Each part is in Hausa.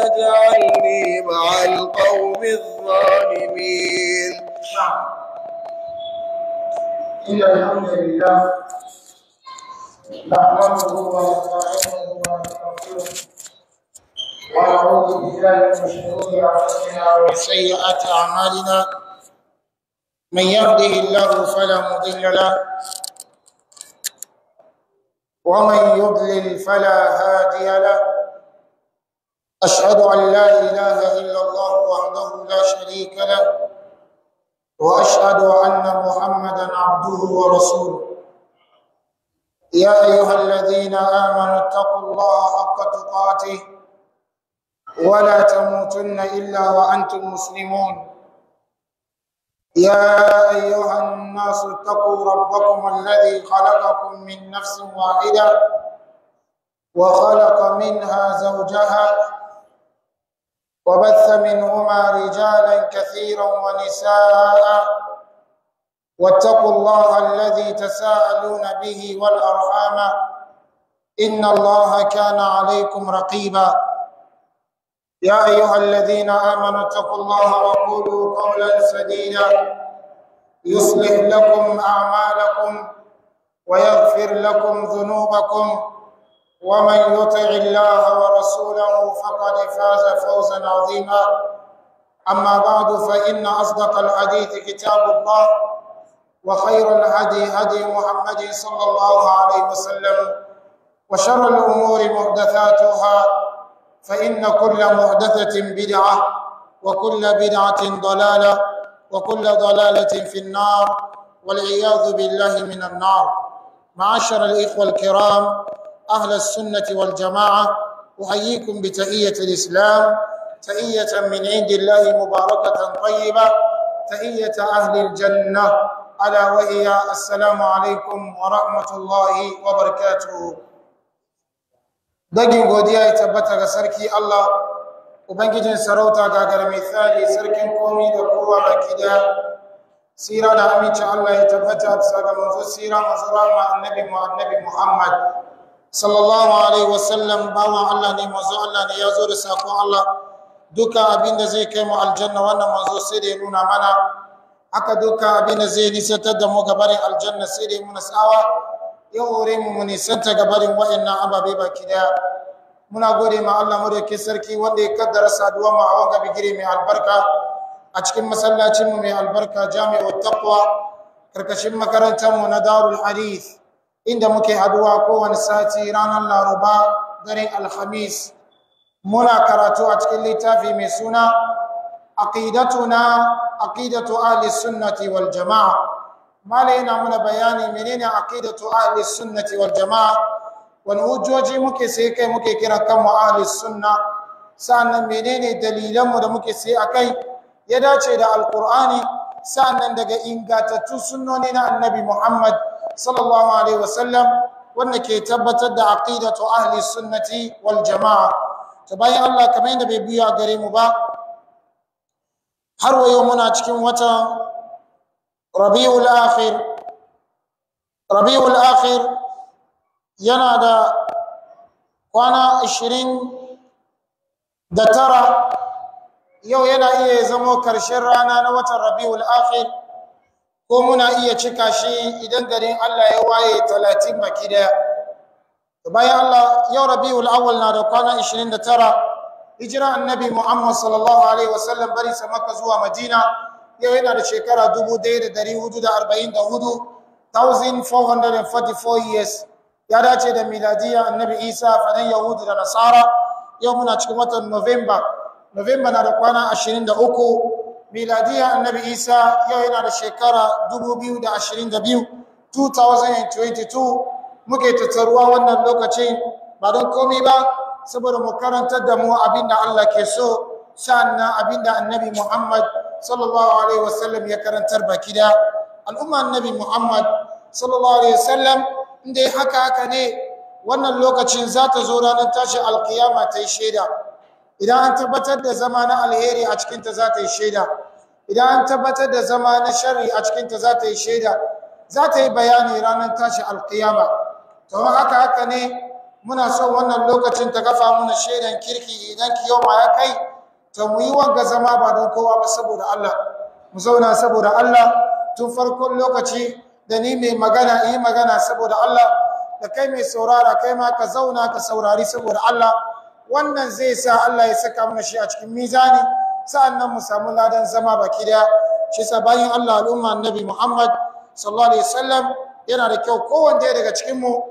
تجعلني مع القوم الظالمين إن الحمد لله نحمده ونستعينه ونستغفره ونعوذ بالله من شرور أنفسنا ومن سيئات أعمالنا من يهده الله فلا مضل له ومن يضلل فلا هادي له أشهد أن لا إله إلا الله وحده لا شريك له واشهد ان محمدا عبده ورسوله يا ايها الذين امنوا اتقوا الله حق تقاته ولا تموتن الا وانتم مسلمون يا ايها الناس اتقوا ربكم الذي خلقكم من نفس واحده وخلق منها زوجها وبث منهما رجالا كثيرا ونساء واتقوا الله الذي تساءلون به والارحام ان الله كان عليكم رقيبا يا ايها الذين امنوا اتقوا الله وقولوا قولا سديدا يصلح لكم اعمالكم ويغفر لكم ذنوبكم ومن يطع الله ورسوله فقد فاز فوزا عظيما اما بعد فان اصدق الحديث كتاب الله وخير الهدي هدي محمد صلى الله عليه وسلم وشر الامور محدثاتها فان كل محدثه بدعه وكل بدعه ضلاله وكل ضلاله في النار والعياذ بالله من النار معاشر الاخوه الكرام أهل السنة والجماعة أحييكم بتحية الإسلام تحية من عند الله مباركة طيبة تحية أهل الجنة ألا وهي السلام عليكم ورحمة الله وبركاته dagin godiya ya tabbata ga sarki Allah ubangijin sarauta gagar misali sarkin komi da kowa baki daya sira da amincin Allah ya tabbata bisa ga manzo sira manzo rama annabi mu annabi Muhammad sallallahu alaihi wasallam bawan Allah ne manzo Allah ne ya zo da sakon Allah duka abin da zai kai mu aljanna wannan manzo sai da ya nuna mana haka duka abin da zai nisantar da mu gabarin aljanna sai da ya muna tsawa ya hore mu mu nisanta gabarin wa'annan ababe baki daya muna gode ma Allah mu da ke sarki wanda ya kaddara saduwa mu a wanga bigire mai albarka a cikin masallacin mu mai albarka jami'ut taqwa karkashin makarantar mu na darul hadith inda muke haduwa kowane sati ranar laruba daren alhamis muna karatu a cikin littafi mai suna aqidatuna aqidatu ahli sunnati wal jamaa mala yana muna bayani menene aqidatu ahli sunnati wal jamaa wani hujjoji muke sai kai muke kira kanmu ahli sunna sa'annan menene dalilanmu da muke sai akai ya dace da alqur'ani sa'annan daga ingantattun sunnoni na annabi muhammad sallallahu alaihi wasallam wanda ke tabbatar da aqidatu ahli sunnati wal jamaa to bayan Allah kamar yadda bai biya gare mu ba har wayo muna cikin watan Rabiul Akhir Rabiul Akhir yana da kwana 20 da tara yau yana iya zamo karshen rana na watan Rabiul Akhir ko muna iya cika shi idan garin Allah ya waye talatin baki daya bayan Allah yau rabiul awwal na da kwana 29 hijira annabi Muhammad sallallahu alaihi wasallam bari sa Makka zuwa Madina yau yana da shekara 1444 1444 years ya dace da miladiya annabi Isa fadan Yahudu da Nasara yau muna cikin watan November November na da kwana 23 miladiya annabi isa yau yana da shekara 2022 2022 muke tattaruwa wannan lokacin ba don komi ba saboda mu karantar da mu abinda Allah ke so sa'annan abinda annabi Muhammad sallallahu alaihi wasallam ya karantar baki da al'umma annabi Muhammad sallallahu alaihi wasallam inda haka haka ne wannan lokacin za ta zo ranar tashin alkiyama ta yi shaida idan an tabbatar da zama na alheri a cikinta za ta yi shaida idan an tabbatar da zama na shari a cikinta za ta yi shaida za ta yi bayani ranar tashi alkiyama to haka haka ne muna son wannan lokacin ta kafa muna shaidan kirki idan kiyoma ya kai ta mu yi wanga zama ba don kowa ba saboda Allah mu zauna saboda Allah tun farkon lokaci da ni mai magana yi magana saboda Allah da kai mai saurara kai ma ka zauna ka saurari saboda Allah wannan zai sa Allah ya saka mana shi a cikin mizani sa'annan mu samu ladan zama baki daya shi sa bayan Allah al'umma annabi Muhammad sallallahu alaihi wasallam yana da kyau kowanne daga cikin mu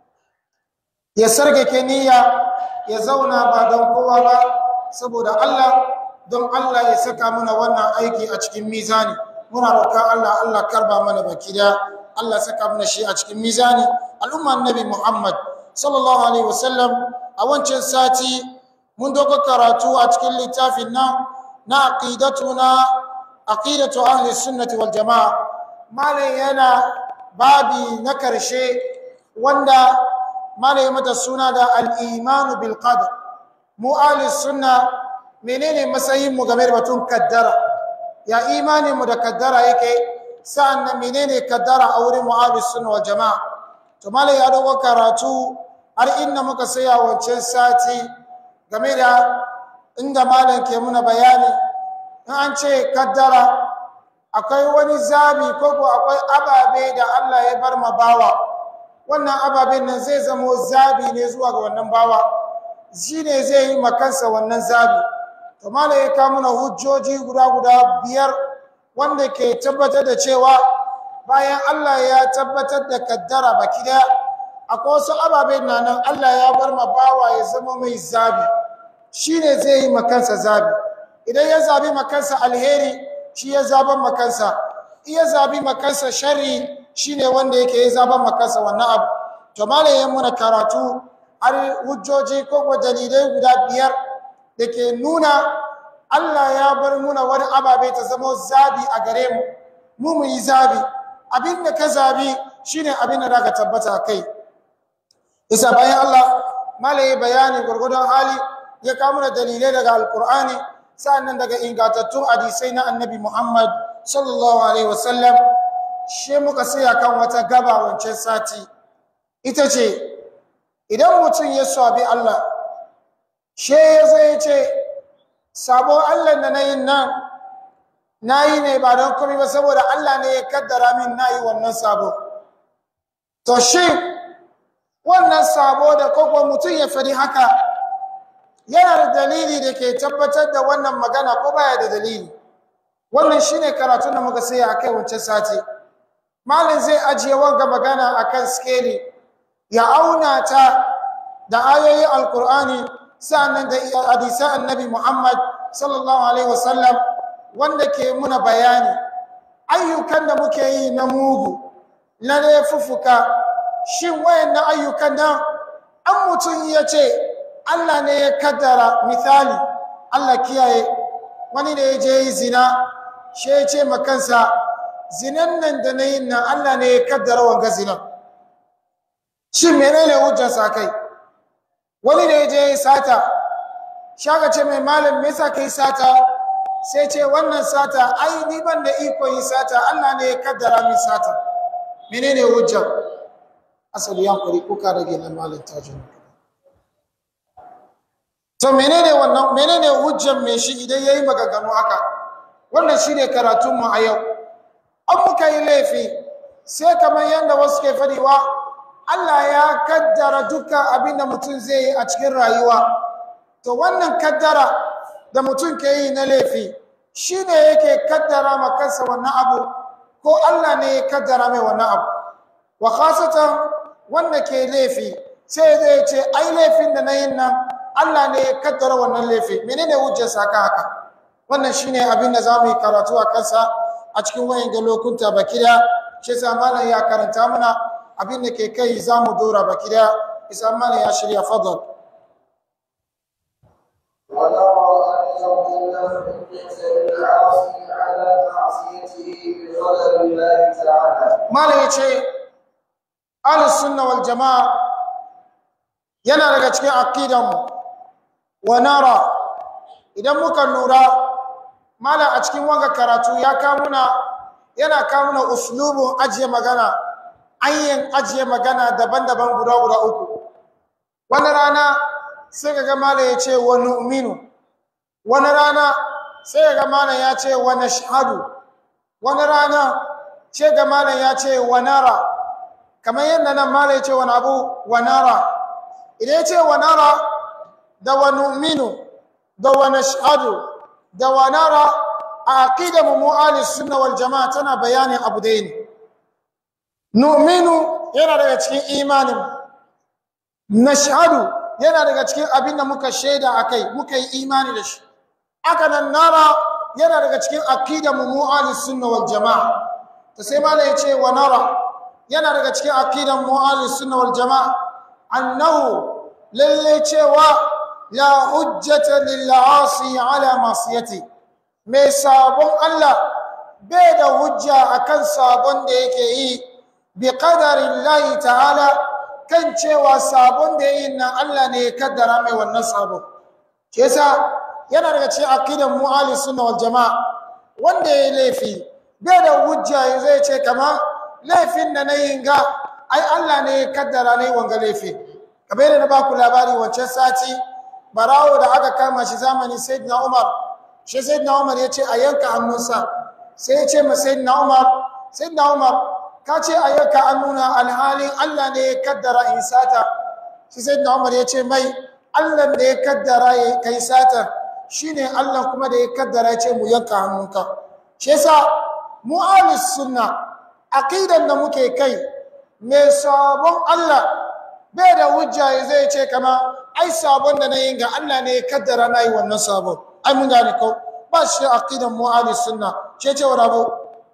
ya sargake niyya ya zauna ba don kowa ba saboda Allah don Allah ya saka mana wannan aiki a cikin mizani muna roƙon Allah Allah karba mana baki da Allah saka mana shi a cikin mizani al'umma annabi Muhammad sallallahu alaihi wasallam a wancan sati mun dogo karatu a cikin littafin nan na aqidatuna aqidatu ahli sunnati wal jamaa malai yana babi na karshe wanda malai mata suna da al-imanu bil qadar mu ahli sunna menene matsayin mu game da batun kaddara ya imani mu da kaddara yake sa'annan menene kaddara a wurin mu ahli sunna wal jamaa to malai ya dogo karatu har inda muka saya wancan sati game da inda malam ke muna bayani in an ce kaddara akwai wani zabi ko ko akwai ababe da Allah ya bar ma bawa wannan ababen nan zai zamo zabi ne zuwa ga wannan bawa shi ne zai yi makansa wannan zabi to malam ya kawo muna hujjoji guda guda biyar wanda ke tabbatar da cewa bayan Allah ya tabbatar da kaddara baki daya akwai wasu ababen na nan Allah ya bar ma bawa ya zama mai zabi shi ne zai yi makansa zabi idan ya zabi makansa alheri shi ya zaban makansa iya zabi makansa sharri shi ne wanda yake ya zaban makansa wannan abu to malayen muna karatu har hujjoji ko ko dalilai guda biyar da ke nuna Allah ya bar muna wani ababe ta zama zabi a gare mu mu mu yi zabi abin da ka zabi shine abin da zaka tabbata kai isa bayan Allah malaye bayani gurgudun hali ya kawo mana dalilai daga alkur'ani sa'annan daga ingantattun hadisai na annabi Muhammad sallallahu alaihi wasallam she muka saya kan wata gaba wancan sati ita ce idan mutum ya sabi Allah she ya zo ya ce sabon Allah da na yin nan na yi ne ba don komai ba saboda Allah ne ya kaddara min na yi wannan sabo to shi wannan sabo da koko mutum ya fari haka yana da dalili da ke tabbatar da wannan magana ko baya da dalili wannan shine karatun da muka sai akai wancan sati malin zai ajiye wanga magana akan skeli ya auna ta da ayoyin alkur'ani sannan da hadisan annabi muhammad sallallahu alaihi wasallam wanda ke muna bayani ayyukan da muke yi na mugu na laifuffuka shin wayannan ayyukan nan an mutum ya ce Allah ne ya kaddara misali Allah kiyaye wani da ya je yi zina shi ya ce makansa zinan nan da na yin nan Allah ne ya kaddara wanga zinan shin menene hujjarsa kai wani da ya je yi sata shaka ce mai malam me yasa kai sata sai ce wannan sata ai ni ban da iko yi sata Allah ne ya kaddara min sata menene hujjar asali yankuri kuka rage na malam tajin to menene wannan menene hujjar me shi idan yayi maganganu haka wannan shine karatun mu a yau an muka yi laifi sai kamar yadda wasu ke fadiwa Allah ya kaddara dukkan abin da mutum zai yi a cikin rayuwa to wannan kaddara da mutum ke yi na laifi shine yake kaddara ma kansa wannan abu ko Allah ne ya kaddara mai wannan abu wa khasatan wanda ke laifi sai zai ce ai laifin da na yin nan Allah ne ya kaddara wannan laifi menene hujjar saka haka wannan shine abin da zamu yi karatu a kansa a cikin wayan ga lokuta baki da shi yasa malam ya karanta mana abin da ke kai zamu dora baki da isa malam ya shirya fadal ونرى أنه لم يقتل العاصي على معصيته بقدر الله تعالى malam ya ce ahlus sunna wal jamaa yana daga cikin aqidanmu wa nara idan muka lura malam a cikin wanga karatu ya kamuna yana kamuna uslubun ajiye magana anyin ajiye magana daban-daban guda guda uku wani rana sai ka ga malam ya ce wa nu'minu wani rana sai ka ga malam ya ce wa nashhadu wani rana sai ga malam ya ce wa nara kamar yadda nan malam ya ce wani abu wa nara idan ya ce wa nara da wa nu'minu da wa nashhadu da wa nara a aqidar mu ahli sunna wal jamaa tana bayanin abu da ne nu'minu yana daga cikin imanin nashhadu yana daga cikin abin da muka shaida akai muka yi imani da shi aka nan nara yana daga cikin aqidar mu ahli sunna wal jamaa to sai malai ya ce wa nara yana daga cikin aqidar mu ahli sunna wal jamaa annahu lalle cewa la hujjata lil asi ala masiyati mai sabon Allah bai da hujja akan sabon da yake yi bi qadarin lahi ta'ala kan cewa sabon da yayin nan Allah ne ya kaddara mai wannan sabon ke yasa yana daga cikin aqidan mu ahli sunna wal jamaa wanda yayi laifi bai da hujja zai ce kama laifin da nayi ga ai Allah ne ya kaddara ne wanga laifi kamar da na baku labari wancan sati barawo da aka kama shi zamanin sayyidina Umar shi sayyidina Umar ya ce a yanka hannunsa sai ya ce ma sayyidina Umar sayyidina Umar ka ce a yanka hannuna alhalin Allah ne ya kaddara in sata shi sayyidina Umar ya ce mai Allah da ya kaddara ya kai sata shine Allah kuma da ya kaddara ya ce mu yanka hannunka shi yasa mu ahlus sunna aqidan da muke kai mai sabon Allah bai da hujja zai ce kama ai sabon da na yi ga Allah ne ya kaddara na yi wannan sabon ai mun gane ko ba shi aqidan mu ahli sunna ce ce wa rabo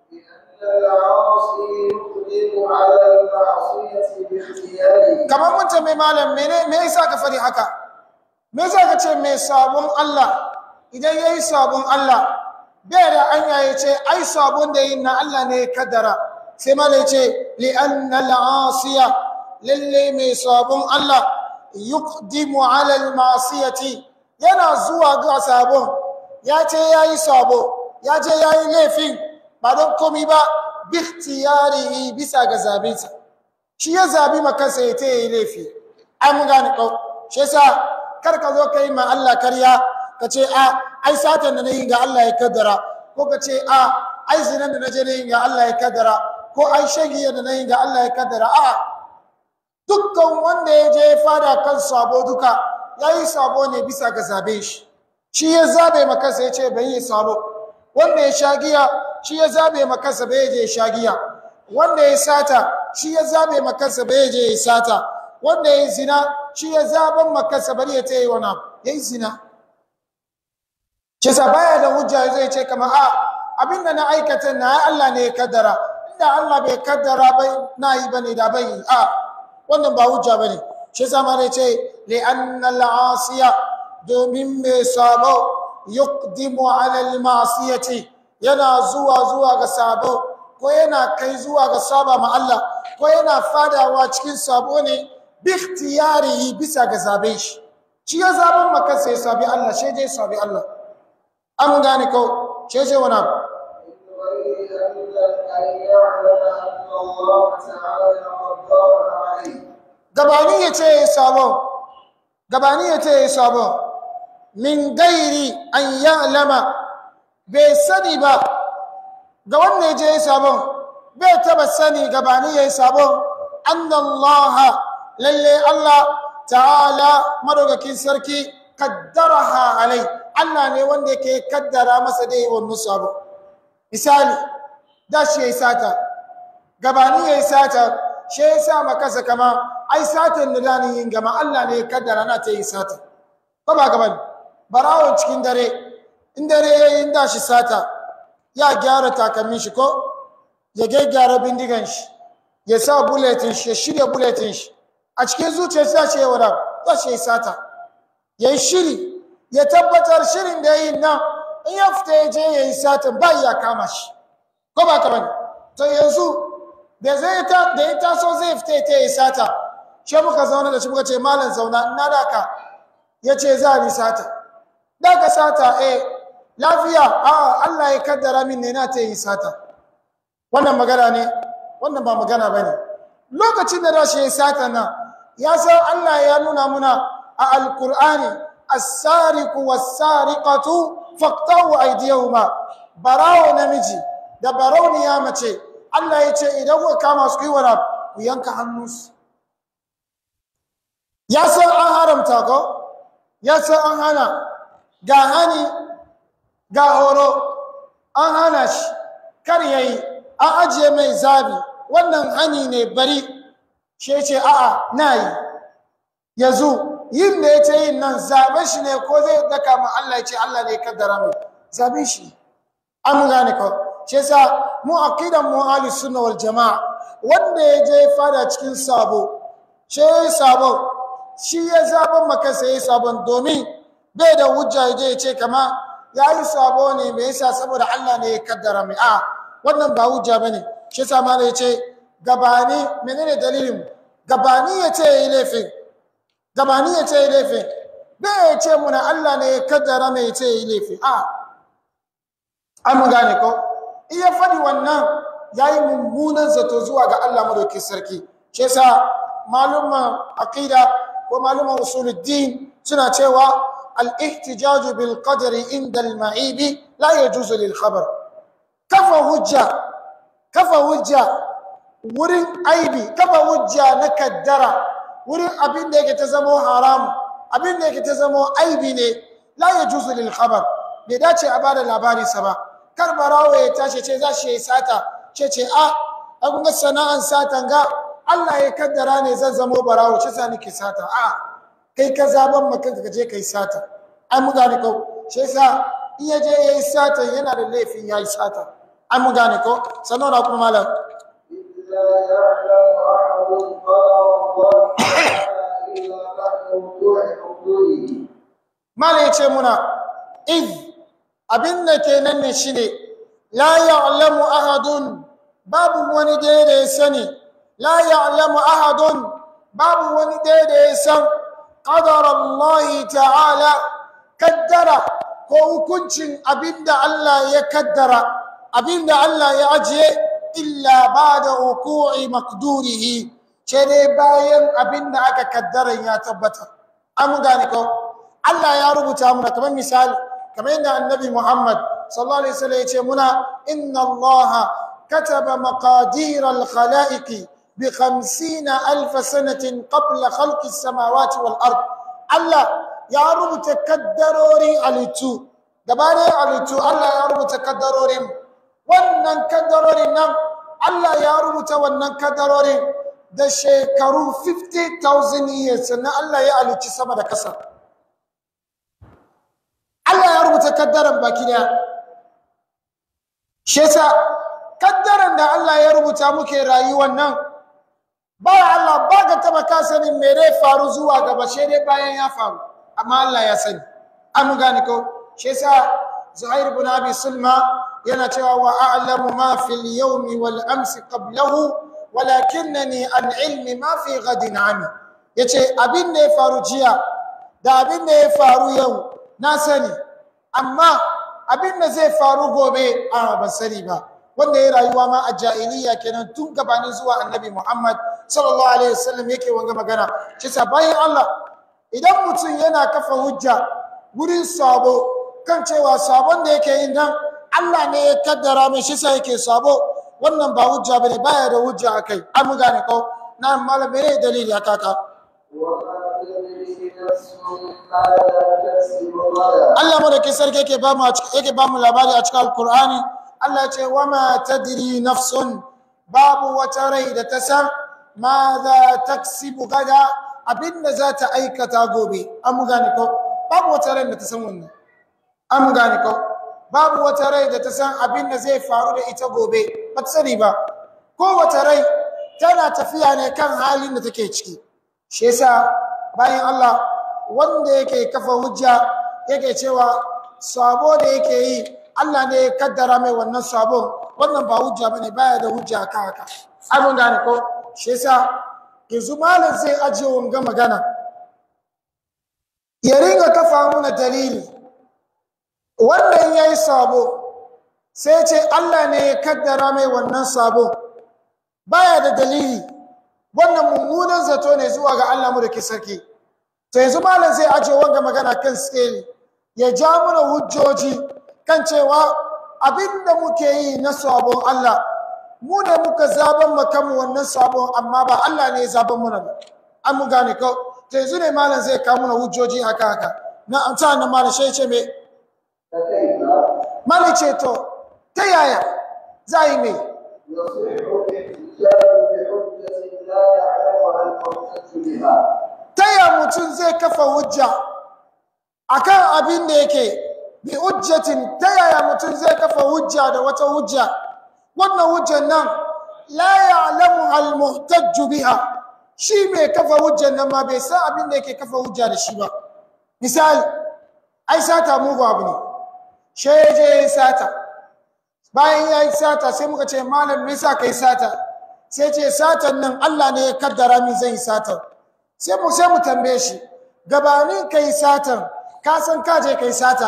kamar mun tambayi malam mene me yasa ka fari haka me yasa ka ce mai sabon Allah idan yayi sabon Allah bai da anya ya ce ai sabon da yin na Allah ne ya kaddara sai malam ya ce li anna al-asiya lalle mai sabon Allah yuqdimu ala al-ma'siyati yana zuwa ga sabon ya ce yayi sabo ya ce yayi laifin ba don komai ba bi ikhtiyarihi bisa ga zabinsa shi ya zabi makansa ya ta yi laifi ai mun gane kau shi yasa kar ka zo kai ma Allah karya ka ce a ai satan da nayi ga Allah ya kaddara ko ka ce a ai zinan da naje nayi ga Allah ya kaddara ko ai shagiya da nayi ga Allah ya kaddara a'a dukkan wanda ya je fada kan sabo duka ya yi sabo ne bisa ga zabe shi shi ya zabe makansa ya ce bai yi sabo wanda ya sha giya shi ya zabe makansa bai je sha giya wanda ya sata shi ya zabe makansa bai je ya sata wanda ya zina shi ya zaben makansa bari ya tayi wani ya yi zina Kisa baya da hujja zai ce kamar a abinda na aikata na Allah ne ya kaddara inda Allah bai kaddara bai na yi bane da bai a wannan ba hujja bane shi yasa ma ce li anna al-asiya domin mai sabo yuqdimu ala al-ma'siyati yana zuwa zuwa ga sabo ko yana kai zuwa ga saba ma Allah ko yana fadawa cikin sabo ne bi ikhtiyarihi bisa ga zaben shi shi ya zaben maka sai sabi Allah shi je sabi Allah an gane ko shi ce wani abu gabani ya ce sabon gabani ya ce sabon min gairi an ya'lama bai sani ba ga wanda ya je sabon bai taba sani gabani ya yi sabon annallaha lalle Allah ta'ala madaukakin sarki kaddaraha alai Allah ne wanda yake kaddara masa dai wannan sabon misali da shi ya yi sata gabani ya yi sata shi ya sa makasa kama ai satan da dani yin gama Allah ne ya kaddara na ta yi sata ko ba gaban barawon cikin dare in dare ya yi da shi sata ya gyara takalmin shi ko ya gyara bindigan shi ya sa bulletin shi ya shirya bulletin shi a cikin zuciya sa ce wada za shi yi sata ya yi shiri ya tabbatar shirin da ya yi nan in ya fita ya je ya yi satan ba ya kama shi ko ba ka bane to yanzu da zai ta da ya taso zai fita ta yi sata shi muka zauna da shi muka ce malam zauna ina da ka ya ce za ni sata da ka sata eh lafiya a Allah ya kaddara min ne na ta yi sata wannan magana ne wannan ba magana ba ne lokacin da rashi ya yi sata nan ya san Allah ya nuna muna a alkur'ani as-sariqu was-sariqatu faqtahu aydiyahuma barawo namiji da barauniya mace Allah ya ce idan kuka kama su yi wani ku yanka hannunsu ya san an haramta ko ya san an hana ga hani ga horo an hana shi kar yayi an ajiye mai zabi wannan hani ne bari shi ce a'a na yi yanzu yin da ya ce yin nan zaben shi ne ko zai daka ma Allah ya ce Allah ne kaddara mai zaben shi an gane ko shi yasa mu aqidan mu ahli sunna wal jamaa wanda ya je fada cikin sabo shi sabo shi ya zaben maka sai sabon domin bai da hujja ya je ya ce kama ya yi sabo ne me yasa saboda Allah ne ya kaddara mai a wannan ba hujja bane shi yasa ma ya ce gabani menene dalilin gabani ya ce yi laifin gabani ya ce yi laifin bai ya ce muna Allah ne ya kaddara mai ya ce yi laifin a an mu gane ko iya faɗi wannan ya yi mummunan zato zuwa ga Allah madauki sarki shi yasa malumman aqida ko malumman usuluddin suna cewa al-ihtijaju bil qadri inda al-ma'ibi la yajuzu lil khabar kafa hujja kafa hujja wurin aibi kafa hujja na kaddara wurin abin da yake ta zamo haram abin da yake ta zamo aibi ne la yajuzu lil khabar bai dace a bada labari sa ba kar barawo ya tashi ce za shi yi sata ce ce a a kun ga sana'an satan ga Allah ya kaddara ne zan zamo barawo ce sa nake sata a kai ka zaban maka ka je kai sata an mu gane ko shi yasa in ya je yayi sata yana da laifin yayi sata an mu gane ko sannan na kuma malam لا يعلم أحد قدر الله تعالى إلا بعد وقوع حدوده malam ya ce muna iz abin da ke nan ne shine la ya'lamu ahadun babu wani da ya sani la ya'lamu ahadun babu wani da ya san qadar Allah ta'ala kaddara ko hukuncin abinda Allah ya kaddara abinda Allah ya ajiye illa ba'da wuqu'i maqdurihi ce dai bayan abinda aka kaddara ya tabbata an gane ko Allah ya rubuta muna kamar misali kamar yadda annabi Muhammad sallallahu alaihi wasallam ya ce muna inna Allah kataba maqadir al-khalaiq bi 50 alf sanatin qabla khalqi as-samawati wal ard Allah ya rubuta kaddarorin alitu gabanin alitu Allah ya rubuta kaddarorin wannan kaddarorin nan Allah ya rubuta wannan kaddarorin da shekaru 50,000 years sannan Allah ya alici sama da kasa Allah ya rubuta kaddaran baki daya shi yasa kaddaran da Allah ya rubuta muke rayuwar nan ba Allah ba ka taba ka sanin me zai faru zuwa gaba shi dai bayan ya faru amma Allah ya sani an gane ko shi yasa Zuhair ibn Abi Sulma yana cewa wa a'lamu ma fil yawmi wal amsi qablahu walakinnani an ilmi ma fi ghadin ami yace abin da ya faru jiya da abin da ya faru yau na sani amma abin da zai faru gobe a ban sani ba wanda ya rayuwa ma a jahiliya kenan tun gabanin zuwa annabi Muhammad sallallahu alaihi wasallam yake wanga magana shi sa bayan Allah idan mutum yana kafa hujja wurin sabo kan cewa sabon da yake yin nan Allah ne ya kaddara mai shi sa yake sabo wannan ba hujja bane baya da hujja akai an mu gane ko na malam ne dalili haka ka وما تدري نفس ماذا تكسب غدا Allah madaukin sarki yake ba mu a cikin yake ba mu labari a cikin Alkur'ani Allah ya ce wa ma tadri nafsun babu wata rai da ta san ma za taksibu gada abinda za ta aikata gobe an mu gane ko babu wata rai da ta san wannan an mu gane ko babu wata rai da ta san abinda zai faru da ita gobe ba ta sani ba ko wata rai tana tafiya ne kan halin da take ciki shi yasa bayan Allah wanda yake kafa hujja yake cewa sabo da yake yi Allah ne ya kaddara mai wannan sabon wannan ba hujja bane baya da hujja kan haka abin gane ko shi yasa yanzu malam zai ajiye wanga magana ya ringa kafa mana dalili wannan yayi sabo sai ce Allah ne ya kaddara mai wannan sabo baya da dalili wannan mummunan zato ne zuwa ga Allah mu da ke sarki to yanzu malam zai aje wanga magana kan scale ya ja mana hujjoji kan cewa abinda muke yi na sabon Allah mu ne muka zaban makamu wannan sabon amma ba Allah ne ya zaban muna ba an mu gane ko to yanzu ne malam zai kawo mana hujjoji haka haka na an ta nan malam shi ce me فكيف malam ce to ta yaya za yi me يصح الاحتجاج بحجة لا يعلمها المحتج بها ta ya mutum zai kafa hujja akan abin da yake bi hujjatin ta yaya mutum zai kafa hujja da wata hujja wannan hujjan nan la ya'lamu al-muhtajj biha shi mai kafa hujjan nan ma bai san abin da yake kafa hujja da shi ba misali ai sata mugu abu ne shi ya je ya yi sata bayan ya yi sata sai muka ce malam me yasa kai sata sai ce satan nan Allah ne ya kaddara min zan yi satan sai mu sai mu tambaye shi gabanin kai satan ka san ka je kai sata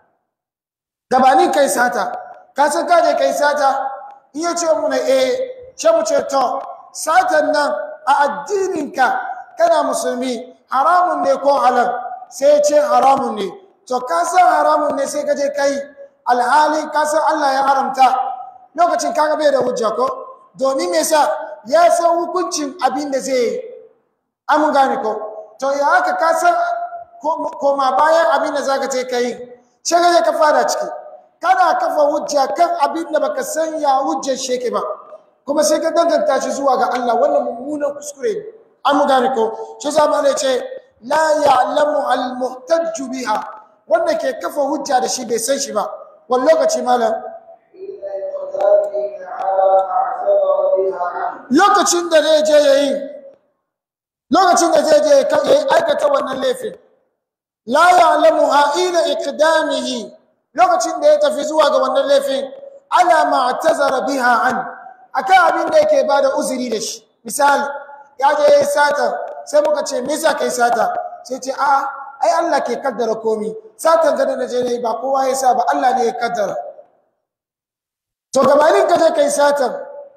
gabanin kai sata ka san ka je kai sata in ya ce mu na eh sai mu ce to satan nan a addininka kana musulmi haramun ne ko halal sai ya ce haramun ne to ka san haramun ne sai ka je kai alhali ka san Allah ya haramta lokacin kaga bai da hujja ko domin me yasa ya san hukuncin abin da zai yi an gane ko to ya haka ka san koma bayan abin da zaka ce kai sai ka ka fara ciki kana kafa hujja kan abin da baka san ya hujjar sheke ba kuma sai ka danganta shi zuwa ga Allah wannan mummunan kuskure ne an gane ko shi zama ne ce la ya'lamu al-muhtajj biha wanda ke kafa hujja da shi bai san shi ba wani lokaci malam إلا إقدامه على ما اعتبر بها عنه lokacin da zai je yayi lokacin da zai je ya yi aikata wannan laifin la ya'lamuha ila iqdamihi lokacin da ya tafi zuwa ga wannan laifin ala ma'tazara biha an akan abin da yake bada uzuri da shi misali ya je yayi sata sai muka ce me yasa kai sata sai ce a ai Allah ke kaddara komi satan gada na je ne ba kowa ya sa ba Allah ne ya kaddara to gabanin ka je kai satan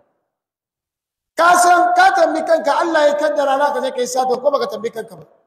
ka san ka tambi kanka Allah ya kaddara na ka je kai sata ko baka tambi kanka ba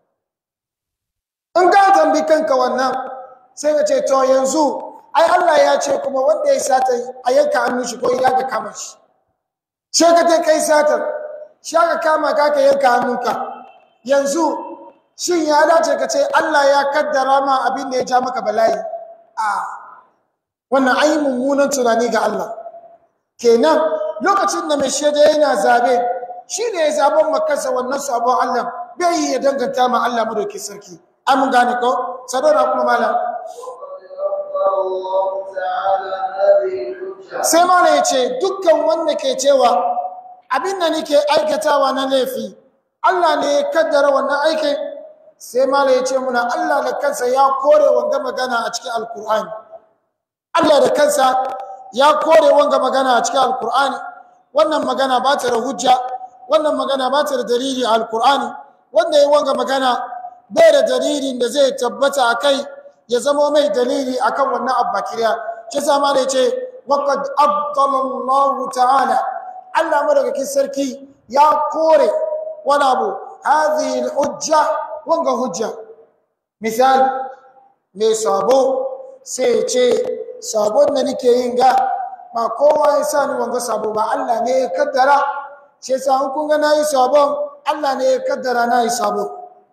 in ka tambi kanka wannan sai ka ce to yanzu ai Allah ya ce kuma wanda ya sata a yanka hannun shi ko ya ga kama shi sai ka je kai sata shi ka kama ka ka yanka hannunka yanzu shin ya dace ka ce Allah ya kaddara ma abin da ya ja maka bala'i a wannan ai mummunan tunani ga Allah kenan lokacin da mai shaida yana zabe shi ne ya zaben makansa wannan sabon Allah bai yi ya danganta ma Allah madauki sarki an gane ko sadora kuma malam وقد أخبر الله تعالى هذه الحجة sai malam ya ce dukkan wanda ke cewa abin da nake aikatawa na laifi Allah ne ya kaddara wannan aikin sai malam ya ce muna Allah da kansa ya kore wanga magana a cikin alkur'ani Allah da kansa ya kore wanga magana a cikin alkur'ani wannan magana ba ta da hujja wannan magana ba ta da dalili a alkur'ani wanda ya wanga magana bai da dalilin da zai tabbata a kai ya zama mai dalili akan wannan abbakiriya shi sama da ce waqad abdala Allah ta'ala Allah madaukakin sarki ya kore wani abu hadhihi hujja wanga hujja misal mai sabo sai ce sabon da nake yin ga ba kowa ya sa ni wanga sabo ba Allah ne ya kaddara shi yasa in kun ga nayi sabon Allah ne ya kaddara nayi sabo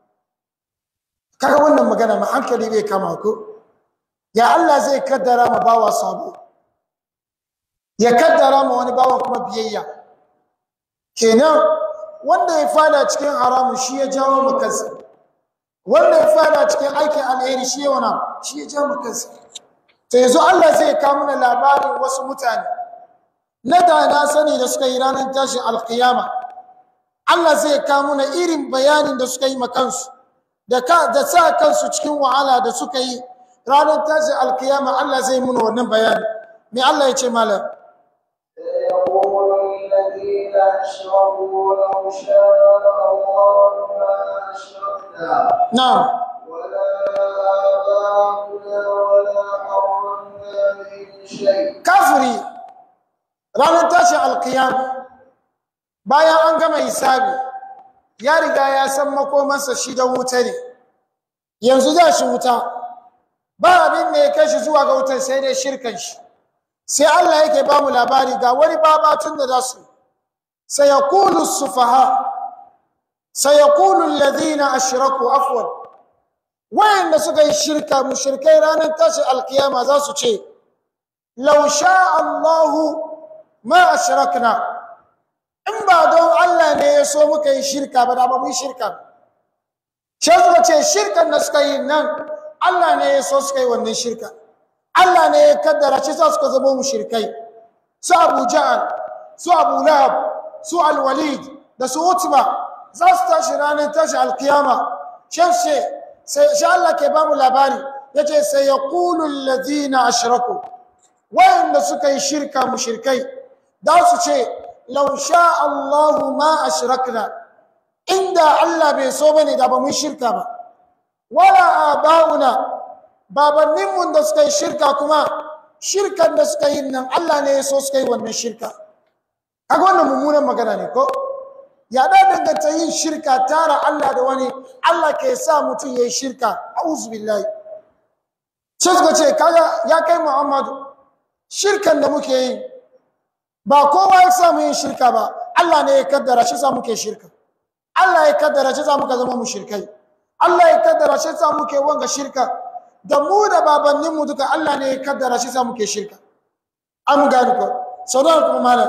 kaga wannan magana ma hankali bai kama ku ya Allah zai kaddara ma bawa sabo ya kaddara ma wani bawa kuma biyayya kenan wanda ya fada cikin haramu shi ya jawo mu kansa wanda ya fada cikin aikin alheri shi ya wana shi ya jawo mu kansa to yanzu Allah zai kawo mana labarin wasu mutane na da na sani da suka yi ranar tashin alkiyama Allah zai kawo mana irin bayanin da suka yi ma kansu da ka da sa kansu cikin wahala da suka yi ranar tashin alkiyama Allah zai muna wannan bayani me Allah ya ce malam سيقول الذين أشركوا لو شاء الله ما أشركنا na'am ولا آباؤنا ولا حرمنا من شيء kafiri ranar tashin alkiyama bayan an gama hisabi ya riga ya san makomansa shi da wuta ne yanzu za shi wuta ba abin da ya kai shi zuwa ga wutar sai dai shirkan shi sai Allah yake ba mu labari ga wani babatun da za su sayaqulu sufaha sayaqulu alladhina ashraku afwan wayanda suka yi shirka mushrikai ranar tashi alkiyama za su ce law sha Allahu ma ashrakna in ba don Allah ne ya so muka yi shirka ba da ba mu yi shirka shi suka ce shirkan da suka yi nan Allah ne ya so suka yi wannan shirka Allah ne ya kaddara shi sa suka zama mushrikai su Abu Ja'al su Abu Lahab su Al-Walid da su Utba za su tashi ranar tashi alkiyama shi sai shi Allah ke ba mu labari yace sai yaqulu alladhina ashraku wayanda suka yi shirka mushrikai da su ce law sha Allahu ma ashrakna inda Allah bai so bane da ba mu shirka ba wala abauna babanninmu da suka yi shirka kuma shirkan da suka yi nan Allah ne ya so suka yi wannan shirka kaga wannan mummunan magana ne ko ya da danganta yin shirka tara Allah da wani Allah ke sa mutum ya yi shirka a'udhu billahi sai suka ce kaga ya kai Muhammadu shirkan da muke yi ba kowa ya samu yin shirka ba Allah ne ya kaddara shi sa muke shirka Allah ya kaddara shi sa muka zama mushrikai Allah ya kaddara shi sa muke wanga shirka da mu da babanninmu duka Allah ne ya kaddara shi sa muke shirka an gani ko sau da kuma malam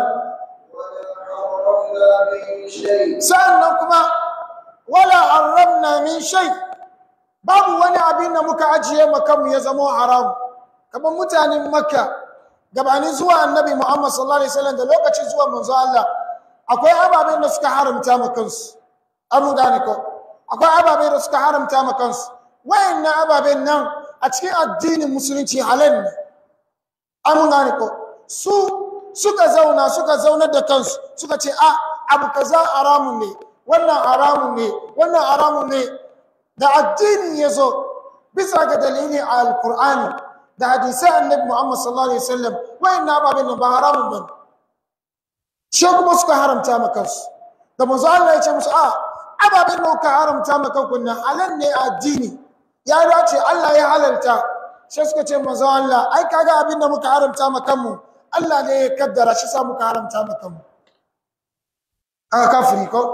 sa'annan kuma wala haramna min shay babu wani abin da muka ajiye makamu ya zama haram kamar mutanen makka gabanin zuwa annabi muhammad sallallahu alaihi wasallam da lokacin zuwa manzo Allah akwai ababen da suka haramta ma kansu an gane ko akwai ababen da suka haramta ma kansu wayannan ababen nan a cikin addinin musulunci halal ne an gane ko su suka zauna suka zaunar da kansu suka ce a abu kaza haramun ne wannan haramun ne wannan haramun ne da addinin ya zo bisa ga dalili a alkur'ani da hadisai annabi muhammad sallallahu alaihi wasallam wayannan ababen nan ba haramun bane shi kuma suka haramta ma kansu da manzo Allah ya ce musu a ababen da kuka haramta ma kanku nan halal ne a addini ya dace Allah ya halalta sai suka ce manzo Allah ai kaga abin da muka haramta ma kanmu Allah ne ya kaddara shi sa muka haramta ma kanmu aka kafiri ko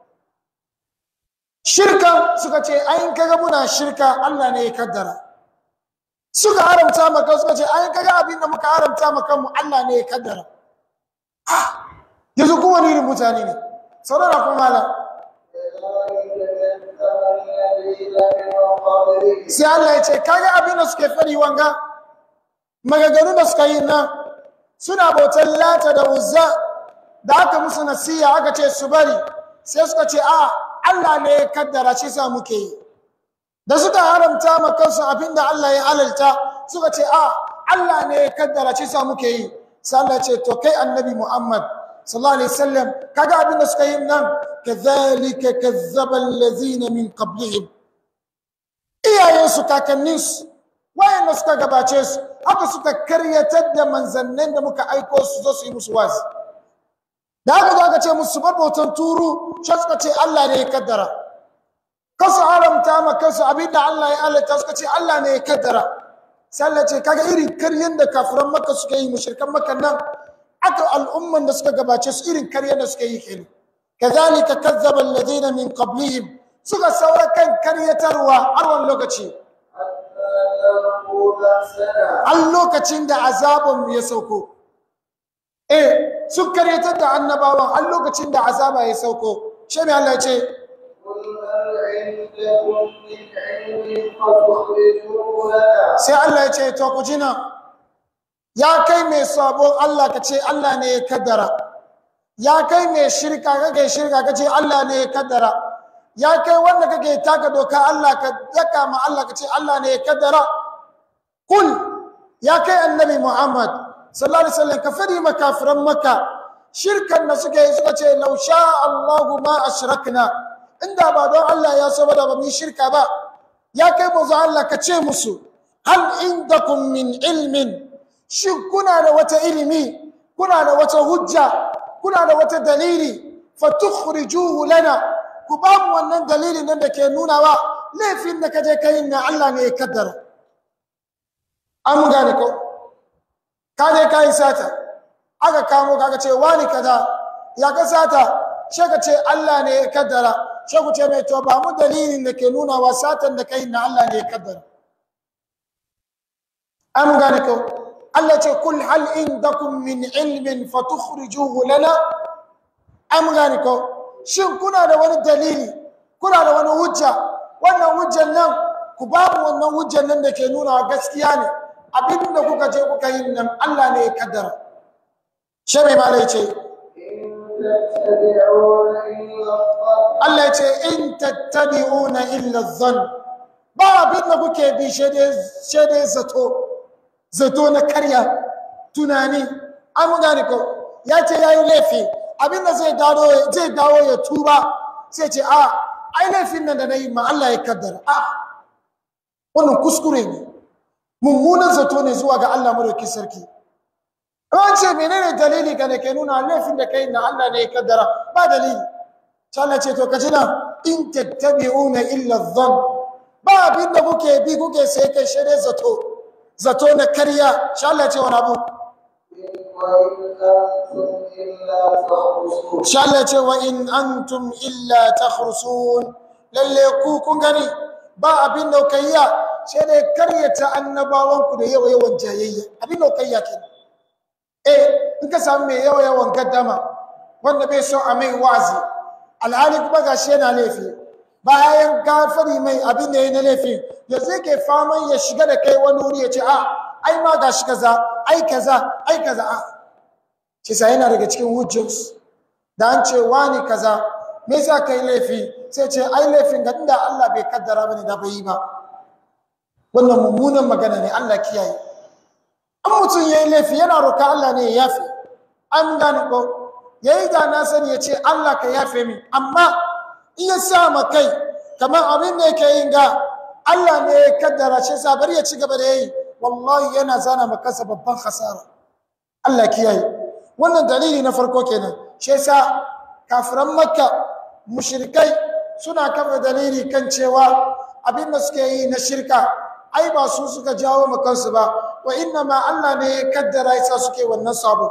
shirka suka ce ai kaga muna shirka Allah ne ya kaddara suka haramta ma kansu suka ce ai kaga abin da muka haramta ma kanmu Allah ne ya kaddara yanzu kuma ni mutane ne saurara kuma malam sai Allah ya ce kaga abin da suke fari wanga magagaru da suka yi nan suna bautar lata da uzza da aka musu nasiya aka ce su bari sai suka ce a Allah ne ya kaddara shi sa muke yi da suka haramta ma kansu abin da Allah ya halalta suka ce a Allah ne ya kaddara shi sa muke yi sai Allah ya ce to kai annabi Muhammad sallallahu alaihi wasallam kaga abin da suka yi nan kadhalika kazzaba allazina min qablihim iyayensu kakanninsu wayanda suka gabace su haka suka karyatar da manzannin da muka aiko su zo su yi musu wazi da haka zo aka ce musu bar bautan turu shi suka ce Allah ne ya kaddara kasu haramta ma kansu abin da Allah ya halatta suka ce Allah ne ya kaddara sai Allah ce kaga irin karyan da kafiran makka suka yi mushrikan makka nan aka al'umman da suka gabace su irin karyan da suka yi kenan kazalika kazzaba alladhina min qablihim suka saura kan karyatarwa har wani lokaci an lokacin da azabin ya sauko eh sun karyatar da annabawan an lokacin da azaba ya sauko shi mai Allah ya ce sai Allah ya ce to ku jina ya kai mai sabon Allah ka ce Allah ne ya kaddara ya kai mai shirka kake shirka ka ce Allah ne ya kaddara ya kai wanda kake taka doka Allah ka yaka ma Allah ka ce Allah ne ya kaddara kul ya kai annabi Muhammad sallallahu alaihi wasallam ka fadi makafiran makka shirkan da suka yi suka ce law sha Allahu ma ashrakna inda ba don Allah ya so ba da ba mu shirka ba ya kai manzo Allah ka ce musu hal indakum min ilmin shin kuna da wata ilimi kuna da wata hujja kuna da wata dalili fatukhrijuhu lana ku ba mu wannan dalilin nan da ke nunawa laifin da kaje kai na Allah ne ya kaddara an gane ko ka je ka yi sata aka kamo ka ce wani kaza ya ka sata she ka ce Allah ne ya kaddara she ku ce mai to ba mu dalilin da ke nunawa satan da kai na Allah ne ya kaddara an gane ko Allah ce kul hal indakum min ilmin fatukhrijuhu lana an gane ko shin kuna da wani dalili kuna da wani hujja wannan hujjan nan ku ba mu wannan hujjan nan da ke nuna gaskiya ne abin da kuka je kuka yi nan Allah ne ya kaddara shi mai malai ce Allah ya ce in tattabi'una illa dhann ba abin da kuke bi shede zato zato na karya tunani an gane ko ya ce ya yi laifi abin da zai dawo ya tuba sai ce a ai laifin nan da na yi ma Allah ya kaddara a wannan kuskure ne mummunan zato ne zuwa ga Allah madauki sarki an ce menene dalili ga da ke nuna laifin da kai na Allah ne ya kaddara ba dalili sai Allah ce to ka ji nan in tattabi'una illa dhann ba abin da kuke bi kuke sai kai shede zato zato na karya sai Allah ce wani abu sai Allah ce wa in antum illa takhrusun lalle ku kun gani ba abin da kai ya sai dai karyata annabawan ku da yawa yawan jayayya abin da kai ya ke eh in ka samu mai yawa yawan gaddama wanda bai so a mai wazi alhali kuma gashi yana laifi bayan gafari mai abin da ya na laifi yanzu yake faman ya shiga da kai wani wuri ya ce a ai ma gashi kaza ai kaza ai kaza a shi sa yana daga cikin hujjos da an ce wani kaza me yasa kai laifi sai ce ai laifin ga inda Allah bai kaddara bane da bai yi ba wannan mummunan magana ne Allah kiyaye an mutum yayi laifi yana roka Allah ne ya yafe an gane ko yayi da na sani ya ce Allah ka yafe min amma in ya sa ma kai kamar abin da yake yin ga Allah ne ya kaddara shi sa bari ya ci gaba da yayi wallahi yana zana ma kansa babban khasara Allah kiyaye wannan dalili na farko kenan shi yasa kafiran makka mushrikai suna kafa dalili kan cewa abin da suke yi na shirka ai ba su suka jawo ma kansu ba wa inna ma Allah ne ya kaddara yasa suke wannan sabo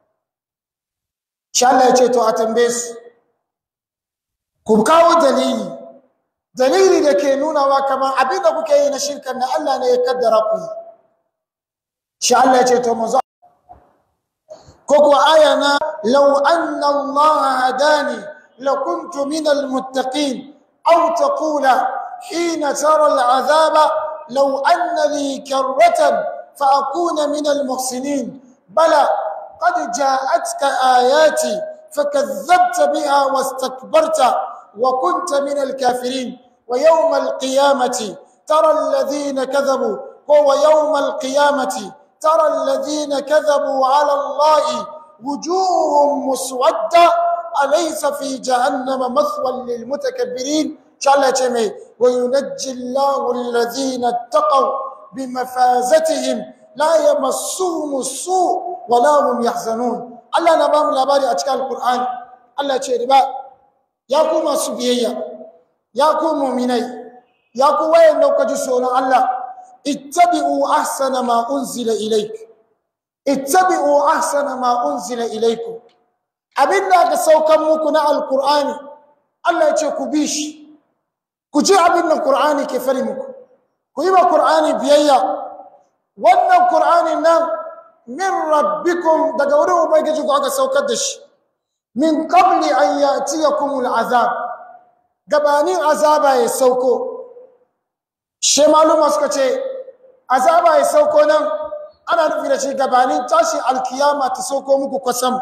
shi Allah ya ce to a tambaye su ku kawo dalili dalili da ke nunawa kamar abin da kuke yi na shirkan da Allah ne ya kaddara ku yi shi Allah ya ce to mu ko kuwa aya na law anna Allah hadani lakuntu min almuttaqin aw taqula hina tara al'azaba law anna li karratan fa akuna min almuhsinin bala qad ja'atka ayati فكذبت بها واستكبرت وكنت من الكافرين ويوم القيامة ترى الذين كذبوا هو يوم القيامة ترى الذين كذبوا على الله وجوههم مسودة أليس في جهنم مثوى للمتكبرين شاء جميع وينجي الله الذين اتقوا بمفازتهم لا يمسهم السوء ولا هم يحزنون Allah na bamu labari a cikin Alkur'ani Allah ce riba ya ku masu biyayya ya ku mu'minai ya ku wayan da kuka ji tsoron Allah ittabi'u ahsana ma unzila ilayk ittabi'u ahsana ma unzila ilaykum abinda aka saukan muku na Alkur'ani Allah ya ce ku bi shi ku ji abin da Qur'ani ke fari muku ku yi wa Qur'ani biyayya wannan Qur'ani nan min rabbikum daga wurin ubangiji ku aka saukar da shi min qabli an ya'tiyakum al'azab gabanin azaba ya sauko shi maluma suka ce azaba ya sauko nan ana nufi da shi gabanin tashi alkiyama ta sauko muku kwasam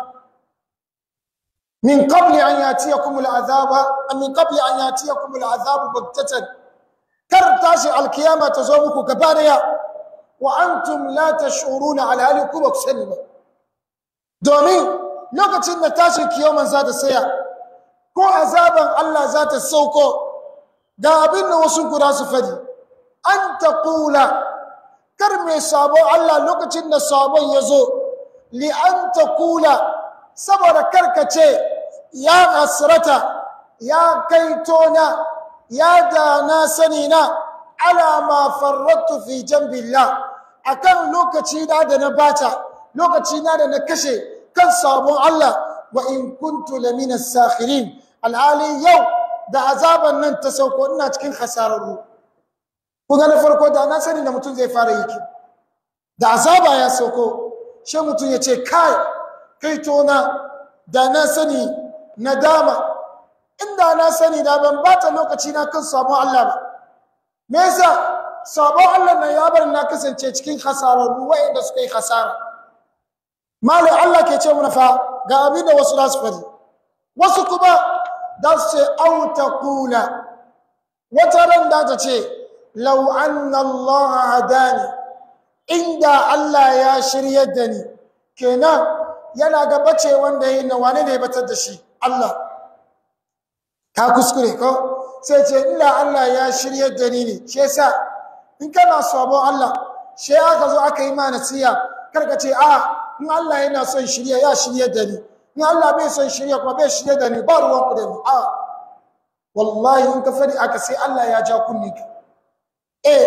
min qabli an ya'tiyakum al'azaba min qabli an ya'tiyakum al'azabu baghtatan kar tashi alkiyama ta zo muku gaba daya wa antum la tash'uruna alhali ku ba ku sani ba domin lokacin da tashin kiyoman za ta saya ko azaban Allah za ta sauko ga abin da wasu guda su fadi an ta kula kar mai sabon Allah lokacin da sabon ya zo li an ta kula saboda karkace ya hasrata ya kai tona ya da na sani na ala ma farrattu fi jambillah akan lokaci na da na bata lokaci na da na kashe kan sabon Allah wa in kuntu lamina sakhirin alhali yau da azaban nan ta sauko ina cikin hasararru kuma na farko da na sani da mutum zai fara yi da azaba ya sauko shi mutum ya ce kai kai tona da na sani nadama inda na sani da ban bata lokaci na kan sabon Allah ba me yasa sabon Allah nan ya bar na kasance cikin hasararru wa'anda suka yi hasara malai Allah ke ce mana fa ga abin da wasu za su fadi wasu kuma da su ce au taqula wata ran da ta ce law anna Allah hadani inda Allah ya shiryar da ni kenan yana ga bace wanda yayin nan wane ne ya batar da shi Allah ka kuskure ko sai ce inda Allah ya shiryar da ni ne shi yasa in kana sabon Allah shi aka zo aka yi ma nasiya kar ka ce a in Allah yana son shirya ya shirya da ni in Allah bai son shirya kuma bai shirya da ni ba ruwan ku da ni a wallahi in ka fadi aka sai Allah ya ja kunni ka eh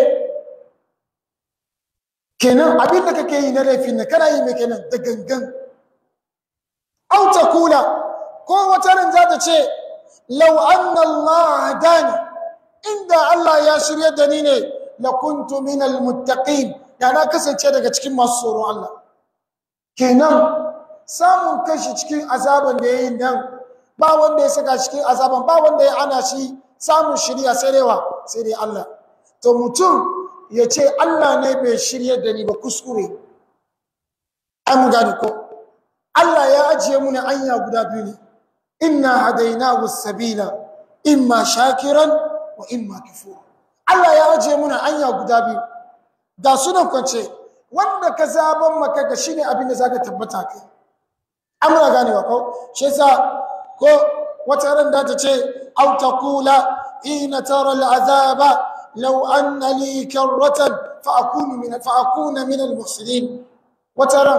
kenan abin da kake yi na laifin ne kana yi mai kenan da gangan au ta kula ko wata ran za ta ce law anna Allah hadani inda Allah ya shirya da ni ne la kuntu minal muttaqin da na kasance daga cikin masu tsoron Allah kenan samun kashi cikin azaban da ya yi nan ba wanda ya saka cikin azaban ba wanda ya ana shi samun shirya sai dai wa sai dai Allah to mutum ya ce Allah ne bai shirya da ni ba kuskure an gani ko Allah ya ajiye mu anya guda biyu ne inna hadainahu sabila imma shakiran wa imma kafura Allah ya ajiye mu anya guda biyu ga sunan kwance wanda ka zaban maka ga shine abin da zaka tabbata kai amra ganewa ko shi yasa ko wata ran da ta ce aw taqula ina tara al'azaba law anna li karratan fa akunu min fa akuna min al-muhsinin wata ran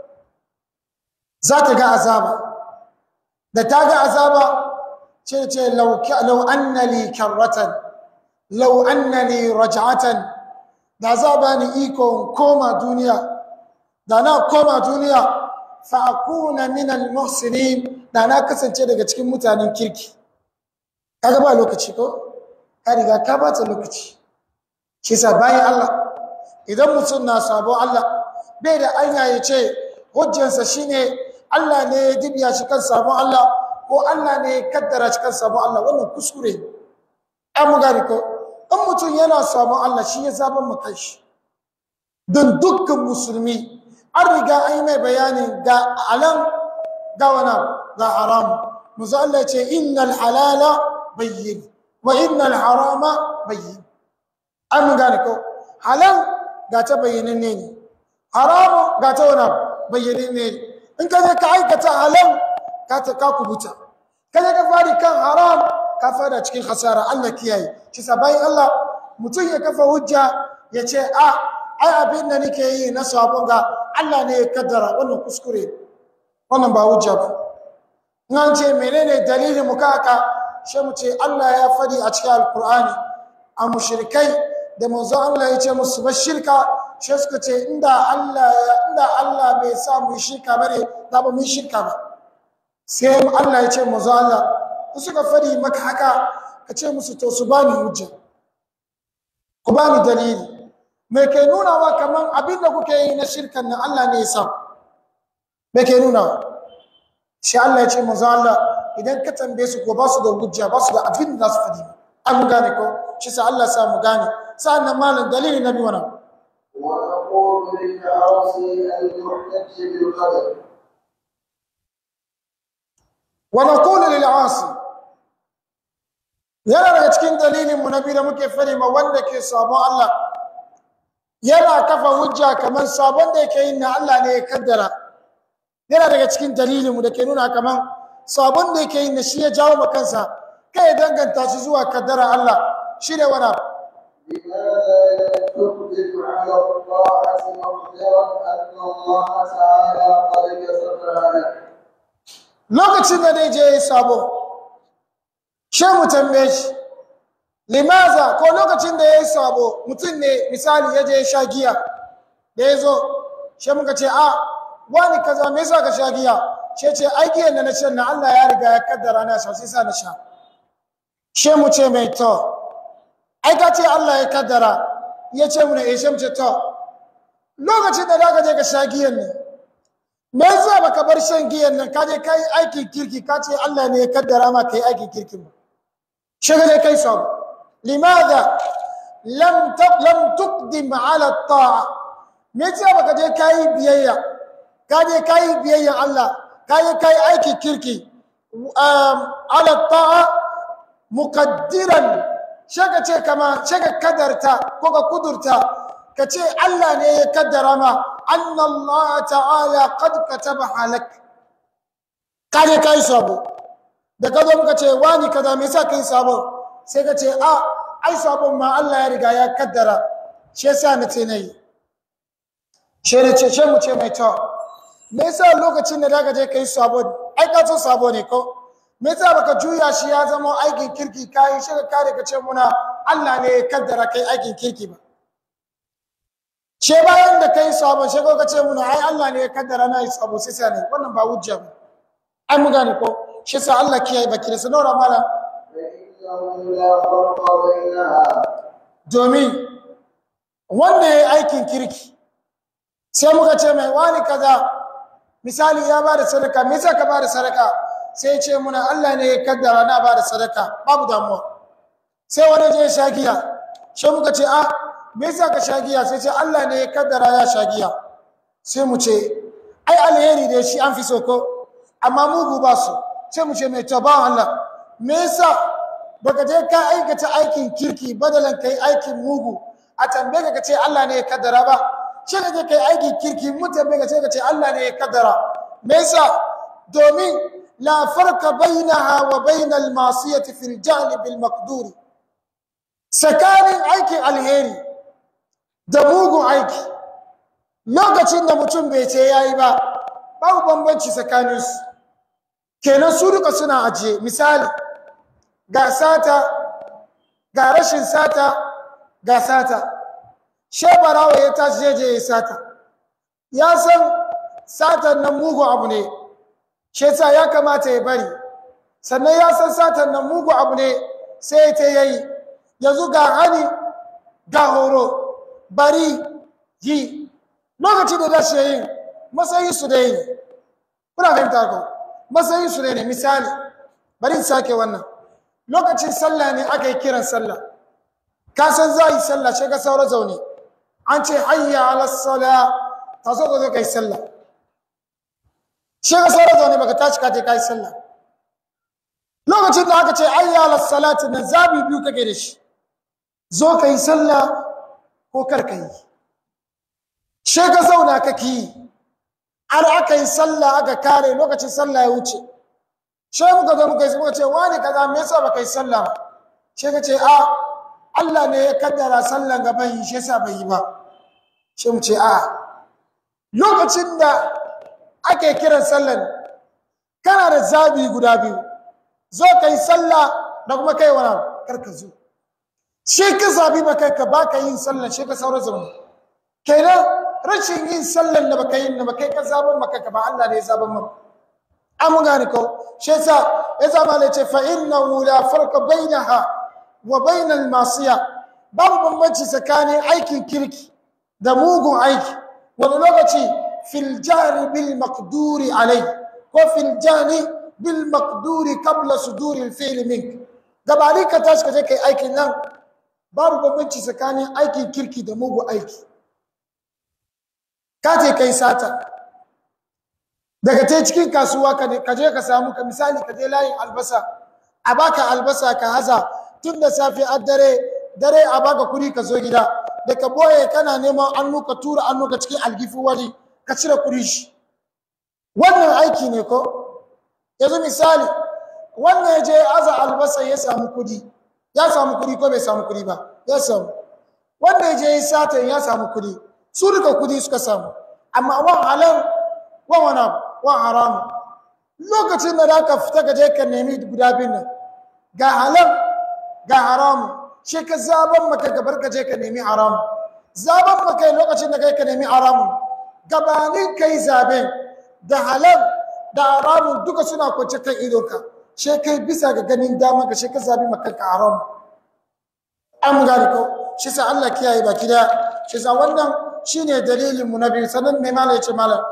za ta ga azaba da ta ga azaba ce ce law law anna li karratan law anna li raj'atan da za ba ni iko koma duniya da na koma duniya fa akuna min al-muhsinin da na kasance daga cikin mutanen kirki kaga ba lokaci ko ka riga ka bata lokaci shi sa bayan Allah idan mutum na sabo Allah bai da anya ya ce hujjansa shine Allah ne ya dibiya shi kan sabon Allah ko Allah ne ya kaddara shi kan sabon Allah wannan kuskure an mu gani ko in mutum yana sabon Allah shi ya zaban mu shi don dukkan musulmi an riga an yi mai bayanin ga alam ga wana ga haram musu Allah ce innal halala bayyin wa innal harama bayyin an mun gane ko halal ga ta bayyinin ne ne haramu ga ta wana bayyinin ne in ka je ka aikata halal ka ta ka kubuta ka je ka fadi kan haram ka fada cikin hasara Allah kiyaye shi sa bayan Allah mutum ya kafa hujja ya ce a ai abin da nake yi na sabon ga Allah ne ya kaddara wannan kuskure wannan ba hujja ba in an ce menene dalilin mu kaka shi mu ce Allah ya fadi a cikin alkur'ani a mushrikai da manzo Allah ya ce musu ba shirka shi suka ce inda Allah inda Allah bai sa mu shirka bare da ba mu shirka ba sai Allah ya ce manzo Allah suka fadi maka haka ka ce musu to su bani hujja ku bani dalili me ke nuna wa kaman abin da kuke yi na shirkan nan Allah ne ya sa me ke nuna shi Allah ya ce manzo Allah idan ka tambaye su ko ba su da hujja ba su da abin da za su fadi an gane ko shi sa Allah sa mu gane sa'annan malam dalili na biyu wannan ونقول للعاصي المحتج بالقدر wa naqulu lil asi yana daga cikin dalilin mu na biyu da muke fari ma wanda ke sabon Allah yana kafa hujja kamar sabon da yake yin na Allah ne ya kaddara yana daga cikin dalilin mu da ke nuna kamar sabon da yake yin na shi ya jawo ma kansa kai ya danganta shi zuwa kaddara Allah shi ne wani abu لماذا تحدث على الطاعة مقدرا أن الله تعالى قد كسرها لك lokacin da dai je ya yi sabo she mu tambaye shi limaza ko lokacin da ya yi sabo mutum ne misali ya je ya sha giya da ya zo she muka ce a wani kaza me yasa ka sha giya she ce ai giyan da na shan na Allah ya riga ya kaddara na sha sai sa na sha she mu ce mai to ai ka ce Allah ya kaddara ya ce mu ne eh she mu ce to lokacin da zaka je ka sha giyan nan me yasa baka bar shan giyan nan ka je kai aikin kirki ka ce Allah ne ya kaddara ma kai aikin kirkin ba she ga kai sabo limadha lam lam tuqdim ala ta'a me yasa baka je kai biyayya ka je kai biyayyan Allah ka je kai aikin kirki ala ta'a muqaddiran shaka ce kama shaka kadarta ko ka kudurta ka ce Allah ne ya kaddara ma anna Allah ta'ala qad kataba halak ka je kai sabo da ka zo muka ce wani kaza me yasa kai sabo sai ka ce a ai sabon ma Allah ya riga ya kaddara shi yasa na ce nayi she ne ce she mu ce mai to me yasa lokacin da zaka je kai sabo ai ka so sabo ne ko me yasa baka juya shi ya zama aikin kirki kai shi ka kare ka ce muna Allah ne ya kaddara kai aikin kirki ba she bayan da kai sabo she ka ce muna ai Allah ne ya kaddara na yi sabo sai sai ne wannan ba hujja ba ai mu gane ko shi sa Allah kiyaye baki da sanora mala فإنه لا فرق بينها domin wanda ya yi aikin kirki sai muka ce mai wani kaza misali ya ba da sadaka me yasa ka ba da sadaka sai ce muna Allah ne ya kaddara na ba da sadaka babu damuwa sai wani je sha giya sai muka ce a me yasa ka sha giya sai ce Allah ne ya kaddara ya sha giya sai mu ce ai alheri da shi an fi so ko amma mugu ba su sai mu ce mai to ba Allah me yasa baka je ka aikata aikin kirki badalan kai aikin mugu a tambaye ka ce Allah ne ya kaddara ba shi ka je kai aikin kirki mu tambaye ka ce ka ce Allah ne ya kaddara me yasa domin la farqa bainaha wa bainal masiyati fil janib al maqdur sakanin aikin alheri da mugun aiki lokacin da mutum bai ce yayi ba babu bambanci tsakaninsu kenan su duka suna ajiye misali ga sata ga rashin sata ga sata shebarawa ya tashi jeje ya sata ya san satan nan mugu abu ne shi yasa ya kamata ya bari sannan ya san satan nan mugu abu ne sai ta yayi yanzu ga hani ga horo bari yi lokaci da dashi yayin matsayin su dai ne kuna fahimta ko matsayin su ne misali bari in sake wannan lokacin sallah ne aka yi kiran sallah ka san za yi sallah sai ka saura zaune an ce hayya ala sala ta so ka zo kai sallah sai ka saura zaune baka tashi ka je kai sallah lokacin da aka ce hayya ala salati nan zabi biyu kake da shi zo kai sallah ko kar ka yi sai ka zauna kake yi har aka yi sallah aka kare lokacin sallah ya wuce sai muka zo muka yi muka ce wani kaza me yasa baka yi sallah ba sai ka ce a Allah ne ya kaddara sallan gaban yi shi yasa bai yi ba sai mu ce a lokacin da ake kiran sallan kana da zabi guda biyu zo ka yi sallah da kuma kai wani kar ka zo shi ka zabi maka ka baka yin sallan shi ka saura zaune kenan rashin yin sallan da baka yin da baka ka zaban maka ka ba Allah ne ya zaban maka an gane ko shi yasa ya zama ne ce fa innahu la farqa bainaha wa bainal masiya babu bambanci tsakanin aikin kirki da mugun aiki wani lokaci fil jari bil maqduri alai ko fil jani bil maqduri qabla suduri al fi'l mink gabani ka tashi ka je kai aikin nan babu bambanci tsakanin aikin kirki da mugun aiki ka je kai sata daga ta cikin kasuwa ka je ka samu ka misali ka je layin albasa a baka albasa ka haza tun da safe a dare dare a baka kuri ka zo gida da ka boye kana neman annu ka tura annu ka cikin algifu wani ka cire kuri shi wannan aiki ne ko yanzu misali wannan ya je aza albasa ya samu kudi ya samu kudi ko bai samu kudi ba ya samu wanda ya je ya satan ya samu kudi su duka kudi suka samu amma wan halal wan wani wan haramu lokacin da za ka fita ka je ka nemi guda biyun nan ga halal ga haramu shi ka zaban maka gabar ka je ka nemi haramu zaban maka lokacin da kai ka nemi haramu gabanin kai zaben da halal da haramun duka suna kwance kan idonka shi kai bisa ga ganin dama ka shi ka zabi maka ka haramu an gane ko shi sa Allah kiyaye baki da shi sa wannan shine dalilin mu na biyu sanan me malai ce malam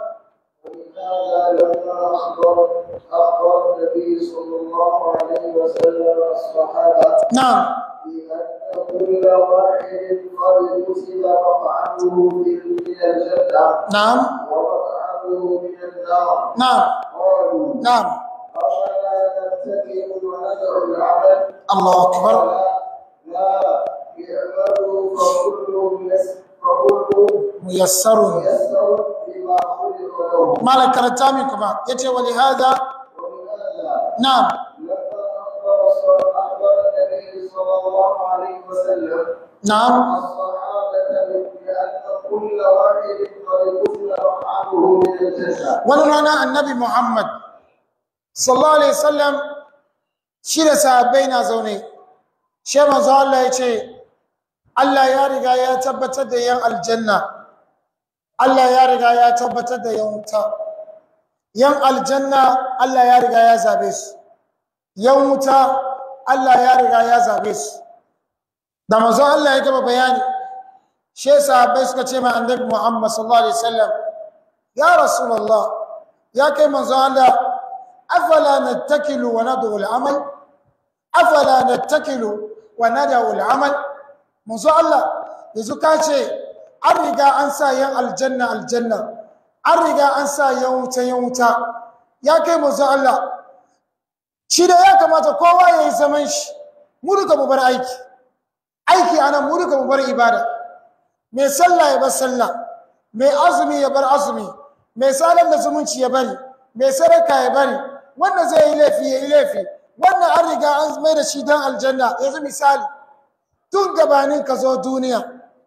ولهذا لما أخبر أخبر النبي صلى الله عليه وسلم الصحابة na'am بأن كل واحد قد كتب مقعده من الجنة na'am ومقعده من النار na'am قالوا na'am أفلا نتكل وندع العمل الله أكبر قال لا اعملوا فكل يس- فكل muyassarun يسر بما خلق له malam karanta min kuma yace wa lihada ولهذا na'am لما أخبر صلى- أخبر النبي صلى الله عليه وسلم na'am الصحابة بأن كل واحد قد كتب مقعده من الجنة wani rana annabi muhammad sallallahu alaihi wasallam shi da sahabbai na zaune shi manzo Allah ya ce Allah ya riga ya tabbatar da yan aljanna Allah ya riga ya tabbatar da yan wuta yan aljanna Allah ya riga ya zabe su yan wuta Allah ya riga ya zabe su da manzo Allah ya gaba bayani shi sahabbai suka ce ma annabi Muhammad sallallahu alaihi wasallam ya rasulullah ya kai manzo Allah afala nattakilu wa nad'u al-amal afala nattakilu wa nad'u al-amal manzo Allah yanzu ka ce an riga an sa yan aljanna aljanna an riga an sa yan wuta yan wuta ya kai manzo Allah shi da ya kamata kowa ya yi zaman shi mu duka mu bar aiki aiki anan mu duka mu bar ibada mai sallah ya bar sallah mai azumi ya bar azumi mai sadar da zumunci ya bari mai sadaka ya bari wanda zai yi laifi ya yi laifi wannan an riga an mai da shi don aljanna yanzu misali tun gabanin ka zo duniya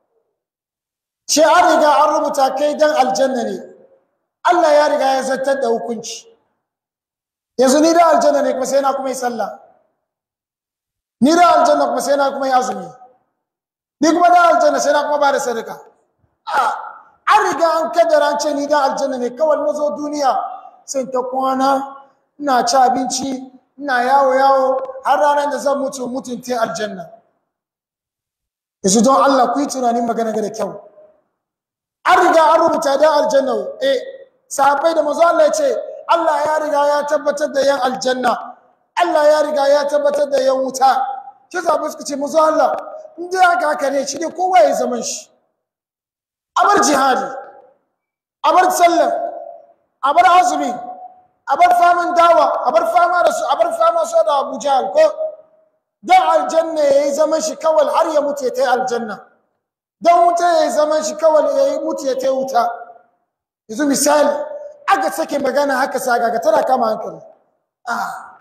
shi an riga an rubuta kai don aljanna ne Allah ya riga ya zartar da hukunci yanzu ni da aljanna ne kuma sai na kuma yi sallah ni da aljanna kuma sai na kuma yi azumi ni kuma da aljanna sai na kuma ba da sadaka a an riga an kaddara an ce ni da aljanna ne kawai na zo duniya sai ta kwana ina ci abinci ina yawo yawo har ranar da zan mutu mutunta aljanna yanzu don Allah ku yi tunanin magana da kyau an riga an rubuta da aljanna eh sahabbai da manzo Allah ya ce Allah ya riga ya tabbatar da yan aljanna Allah ya riga ya tabbatar da yan wuta shi sahabbai suka ce manzo Allah in dai haka haka ne shi ne kowa ya zaman shi a bar jihadi a bar sallah a bar azumi a bar faman dawa a bar fama da su a bar fama su da Abu Jahal ko dan aljanna yayi zaman shi kawai har ya mutu ya tai aljanna dan wuta yayi zaman shi kawai yayi mutu ya tai wuta yanzu misali aka sake magana haka saga ga tana kama hankali ah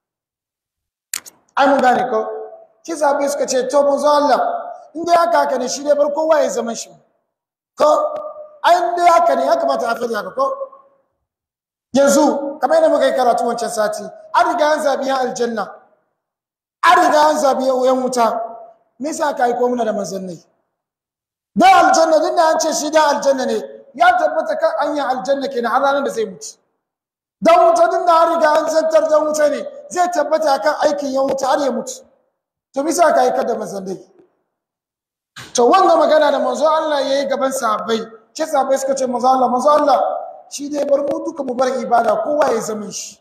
ai mun gane ko ki zabe suka ce to mun zo Allah in dai haka haka ne shi ne bar kowa ya zaman shi ko ai in dai haka ne ya kamata a fadi haka ko yanzu kamar yadda muka yi karatu wancan sati an riga an zabi yan aljanna an riga an zabi yan wuta me yasa ka aiko muna da manzannai da aljanna din da an ce shi da aljanna ne ya tabbata kan anyan aljanna kenan har ranar da zai mutu dan wuta din da an riga an zantar dan wuta ne zai tabbata kan aikin yan wuta har ya mutu to me yasa ka aika da manzannai to wanga magana da manzo Allah yayi gaban sahabbai ce sahabbai suka ce manzo Allah manzo Allah shi dai bar mu duka mu bar ibada kowa ya zama shi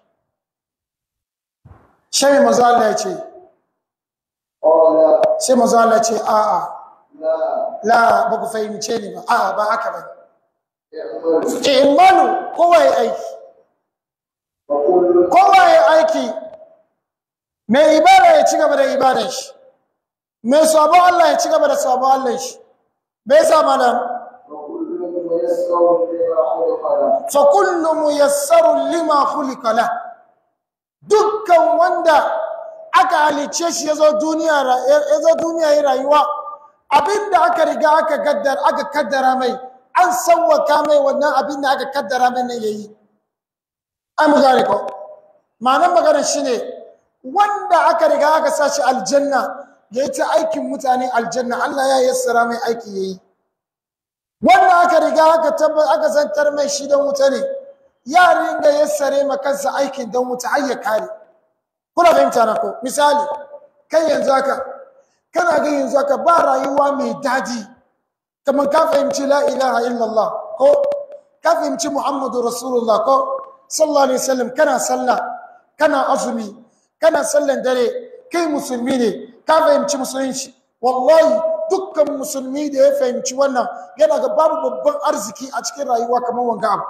shi manzo Allah ya ce قال sai manzo Allah ya ce a'a لا la ba ku fahimce ni ba a'a ba haka ba اعملوا imanu kowa ya aiki فكل kowa ya aiki mai ibada ya ci gaba da ibadar shi mai sabo Allah ya ci gaba da sabo Allah shi bai sa malam وكل ميسر لما خلق له fa kullu muyassarun lima khuliqa la dukkan wanda aka halice shi yazo duniya ra- yazo duniya yi rayuwa abinda aka riga aka gaddar aka kaddara mai an sawwaka mai wannan abinda aka kaddara mai ne yayi ai mu gane ko ma'anar maganar shine wanda aka riga aka sa shi aljanna ya yi ta aikin mutane aljanna Allah ya yassara mai aiki ya yi wanda aka riga aka tabbar aka zantar mai shi don wuta ne ya ringa yassare ma kansa aikin don wuta har ya kare kuna fahimta na ko misali kai yanzu haka kana ga yanzu haka ba rayuwa mai daɗi kamar ka fahimci la ilaha illallah ko ka fahimci muhammadu rasulullah ko sallallahu alaihi wasallam kana sallah kana azumi kana sallan dare kai musulmi ne ka fahimci musulunci wallahi dukkan musulmi da ya fahimci wannan yana ga babu babban arziki a cikin rayuwa kamar wanga abu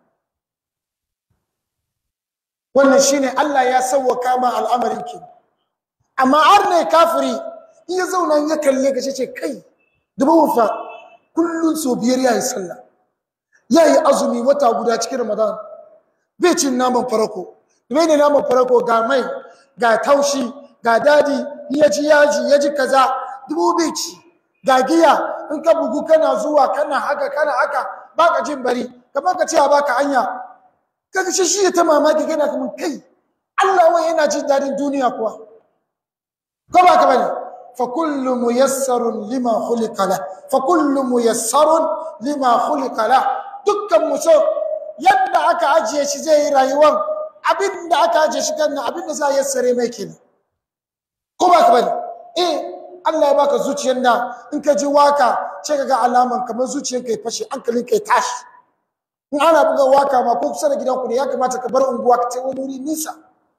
wannan shine Allah ya sauwaka ma al'amarin ki amma har ne kafiri in ya zauna ya kalle ka ce kai dubu fa kullun so biyar yayi sallah yayi azumi wata guda cikin ramadan bai cin naman farako bai ne naman farako ga mai ga taushi ga dadi ya ji yaji ya ji kaza dubu bai ci ga giya in ka bugu kana zuwa kana haka kana haka baka jin bari kamar ka ce a baka hanya kaga shi shi ta mamaki kana kaman kai Allah wai yana jin dadin duniya kuwa ko ba ka bane fa kullu muyassarun lima khuliqa la fa kullu muyassarun lima khuliqa la dukkan muso yadda aka ajiye shi zai yi rayuwar abin da aka ajiye shi kan abin da za a yassare mai kenan ko ba ka bane eh Allah ya baka zuciyar da in ka ji waka ce ka ga alaman kamar zuciyar ka ya fashe hankalin ka ya tashi in ana buga waka ma ko kusa da gidanku ne ya kamata ka bar unguwa ka ce wani wuri nisa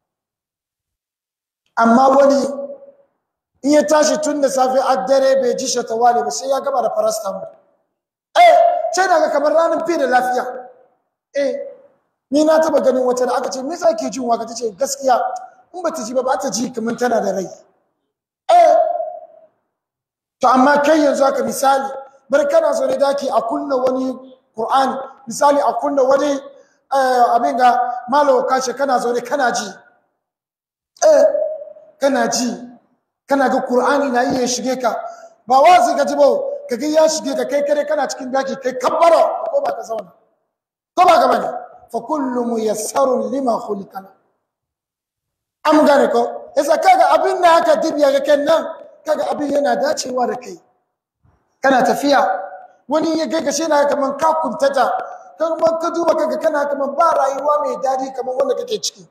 amma wani in ya tashi tun da safe a dare bai ji shatawale ba sai ya gaba da paracetamol eh ce na ga kamar ranar fi da lafiya eh ni na taba ganin wata da aka ce me yasa ke jin waka tace gaskiya in ba ta ji ba ba ta ji kamar tana da rai eh to amma kai yanzu haka misali bar kana zo ne daki a kunna wani Qur'ani misali a kunna wani abin ga malawa kashe kana zo ne kana ji eh kana ji kana ga Qur'ani na iya shige ka ba wazi ka ji ba ka ga ya shige ka kai kare kana cikin daki kai kabbara ko ba ka zauna ko ba ka bane fa kullu muyassarun lima khuliqa am gane ko yasa kaga abin da aka dibiya ga kan nan kaga abin yana dacewa da kai kana tafiya wani ya gaga shi na kaman ka kuntata kuma ka duba kaga kana kaman ba rayuwa mai dadi kaman wanda kake ciki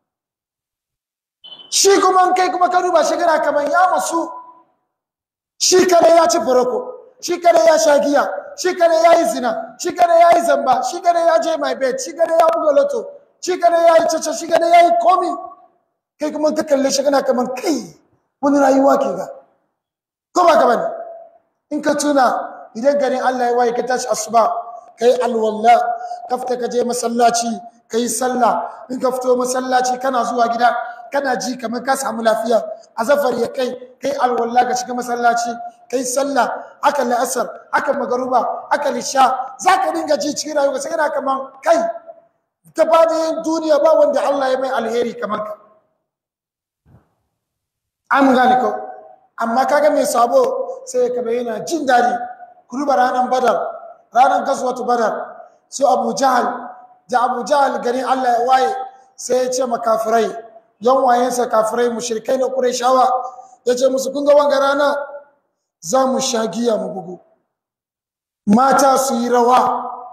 shi kuma kai kuma ka duba shi kana kaman ya masu shi kada ya ci farko shi kada ya sha giya shi kada ya yi zina shi kada ya yi zamba shi kada ya je my bed shi kada ya buga loto shi kada ya yi caca shi kada ya yi komi kai kuma ka kalle shi kana kaman kai wani rayuwa ke ga ko ba ka bane in ka tuna idan garin Allah ya waye ka tashi asuba kai alwalla ka fita ka je masallaci kai sallah in ka fito masallaci kana zuwa gida kana ji kamar ka samu lafiya azafar ya kai kai alwalla ka shiga masallaci kai sallah aka la'asar aka magaruba aka lisha zaka dinga ji cikin rayuwa sai kana kaman kai gaba da duniya ba wanda Allah ya mai alheri kamar ka an gane ko amma kaga mai sabo sai ka yana jin daɗi ku duba ranar badar ranar gaswatu badar su abu jahal da abu jahal garin allah ya waye sai ya ce makafirai yan wayensa kafirai mushrikai na ƙurashawa ya ce musu kun ga wanga rana za mu sha giya mu bugu mata su yi rawa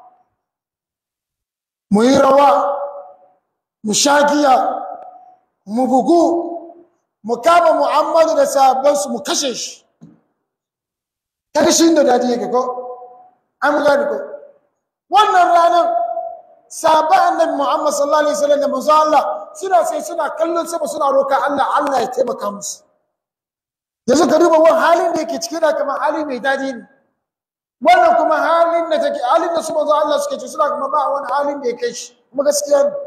mu yi rawa mu sha giya mu bugu mu kama muhammadu da sahabbansu mu kashe shi kaga shi da dadi yake ko an gane ko wannan ranar sahabban annabi muhammad sallallahu alaihi wasallam da manzo Allah suna sai suna kallon sama suna roka Allah Allah ya taimaka musu yanzu ka duba wani halin da yake cike da kamar hali mai dadi ne wannan kuma halin da take halin da su manzo Allah suke ci suna kuma ba wani halin da ya kai shi kuma gaskiya ne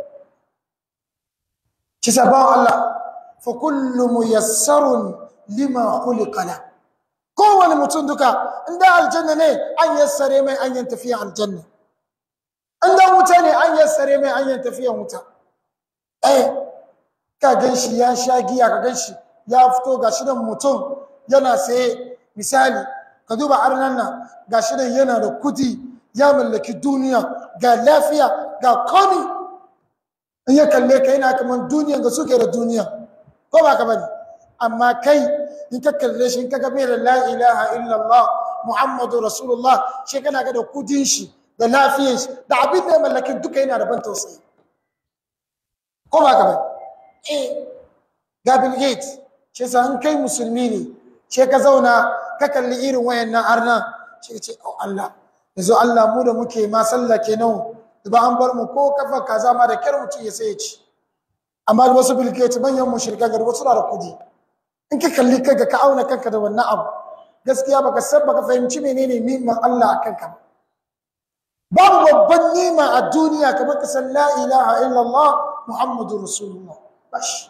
ki sabon Allah fa kullu muyassarun lima khuliqa la kowane mutum duka inda aljanna ne an yassare mai an yin tafiya aljanna inda wuta ne an yassare mai an yin tafiya wuta eh ka gan shi ya sha giya ka gan shi ya fito ga shi mutum yana saye misali ka duba arnan nan ga shi yana da kudi ya mallaki duniya ga lafiya ga komi in ya kalle ka yana kamar duniya ga suke da duniya ko ba ka bane amma kai in ka kalle shi in ka ga mai da la ilaha illallah muhammadu rasulullah shi kana ga da kudin shi da lafiyar shi da abin da ya mallakin duka yana da ban tausayi ko ba ka bane eh ga Bill Gates shi sa in kai musulmi ne shi ka zauna ka kalli irin wayannan arna shi ka ce oh Allah yanzu Allah mu da muke ma sallah kenan ba an bar mu ko kafa kaza ma da kyar mutum ya sai ya ci amma da wasu Bill Gates manyan mushrika ga wasu na da kudi in ka kalli kanka ka auna kanka da wannan abu gaskiya baka san baka fahimci menene ni'imar Allah akan ka babu babban nima a duniya kamar ka san la ilaha illallah muhammadur rasulullah bashi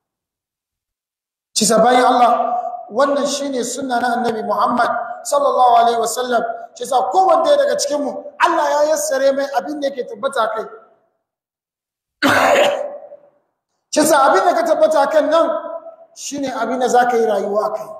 ci bayan Allah wannan shine sunna na annabi Muhammad sallallahu alaihi wasallam ci sa kowanne daga cikin mu Allah ya yassare mai abin da yake tabbata kai ci sa abin da ka tabbata kan nan shine abin da zaka yi rayuwa kai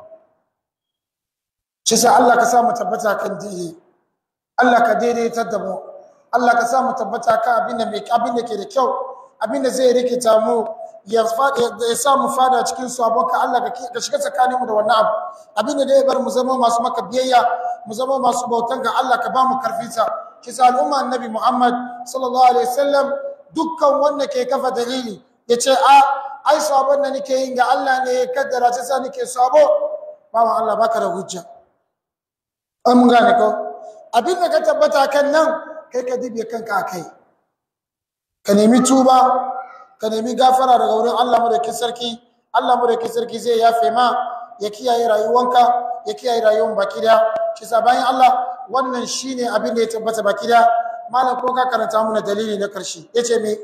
ci sa Allah ka sa mu tabbata kan dini Allah ka daidaitar da mu Allah ka sa mu tabbata kan abin da mai abin da ke da kyau abin da zai rikita mu ya sa mu fada cikin sabon ka Allah ka shiga tsakaninmu da wannan abu abinda da ya bar mu zama masu maka biyayya mu zama masu bautan ga Allah ka ba mu karfinsa ki sa al'umma annabi Muhammad sallallahu alaihi wasallam dukkan wanda ke kafa dalili ya ce a ai sabon da nake yin ga Allah ne ya kaddara ta sa nake sabo ba wa Allah baka da hujja an mun gane ko abin da ka tabbata kan nan kai ka dibe kanka kai ka nemi tuba ka nemi gafara daga wurin Allah madaukakin sarki Allah madaukakin sarki zai yafe ma ya kiyaye rayuwanka ya kiyaye rayuwar baki da shi sa bayan Allah wannan shine abin da ya tabbata baki da malam ko ka karanta mana dalili na karshe yace me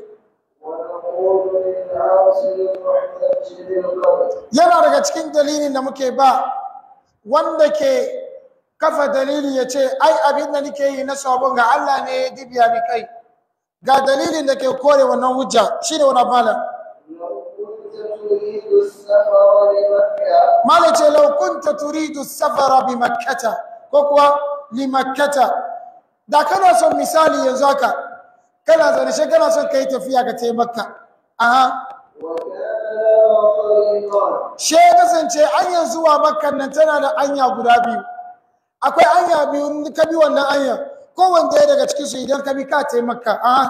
yana daga cikin dalilin da muke ba wanda ke kafa dalili ya ce ai abin da nake yi na sabon ga Allah ne ya dibiya ni kai ga dalilin da ke kore wannan hujja shine wani malam malam ce law kunta turidu safara bi makkata ko kuwa li makkata da kana son misali yanzu haka kana zaune shi kana son kai tafiya ka tai makka aha she kasance anyan zuwa makkan nan tana da anya guda biyu akwai anya biyu ka bi wannan anya kowanne ɗaya daga cikin su idan ka bi ka tai makka aha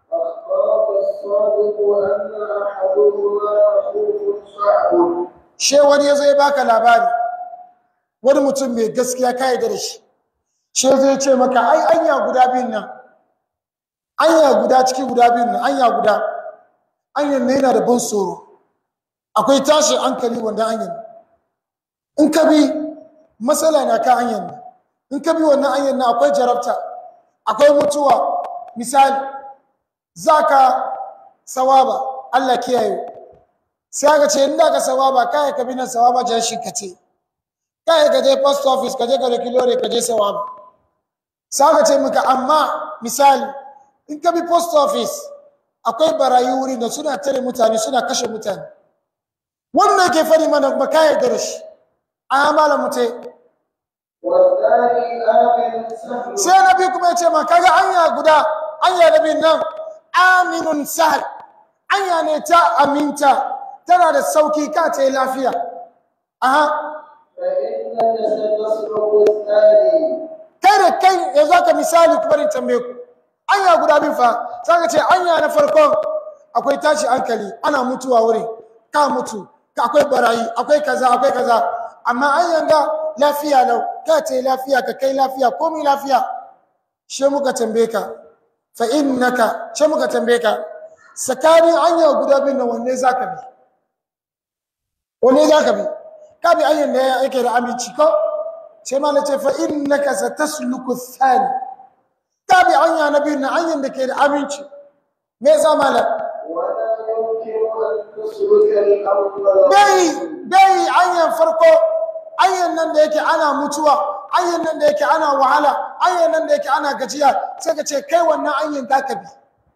she wani ya zo ya baka labari wani mutum mai gaskiya ka yarda da shi she zai ce maka ai anya guda biyun nan anya guda ciki guda biyun nan anya guda anyan ne yana da ban tsoro akwai tashi hankali wanda anyan in ka bi matsala na ka anyan nan in ka bi wannan anyan nan akwai jarabta akwai mutuwa misali zaka sawaba Allah kiyaye sai aka ce inda ka sawaba kai ka bi nan sawaba jan shi ka ce kai ka je post office ka je ka da kilore ka je sawaba sai aka ce maka amma misali in ka bi post office akwai barayi wuri da suna tare mutane suna kashe mutane wannan ke fari mana ba ka yarda da shi a malam mutai sai nabi kuma ya ce ma kaga anya guda anya nabi nan aminun sahal anya ne ta aminta tana da sauki ka ta yi lafiya aha kai da kai ya za ka misali kuma rin tambaye ku anya guda bin fa za ka ce anya na farko akwai tashi hankali ana mutuwa wuri ka mutu ka akwai barayi akwai kaza akwai kaza amma anyan ga lafiya lau ka ce lafiya ka kai lafiya komai lafiya she muka tambaye ka fa innaka she muka tambaye ka tsakanin anya guda bin nan wanne zaka bi wanne zaka bi ka bi anyan da yake da aminci ko sai ma nace fa innaka satasluku thani ka bi anya na biyu na anyan da ke da aminci me yasa malam bai bai anyan farko anyan nan da yake ana mutuwa anyan nan da yake ana wahala anyan nan da yake ana gajiya sai ka ce kai wannan anyan da ka bi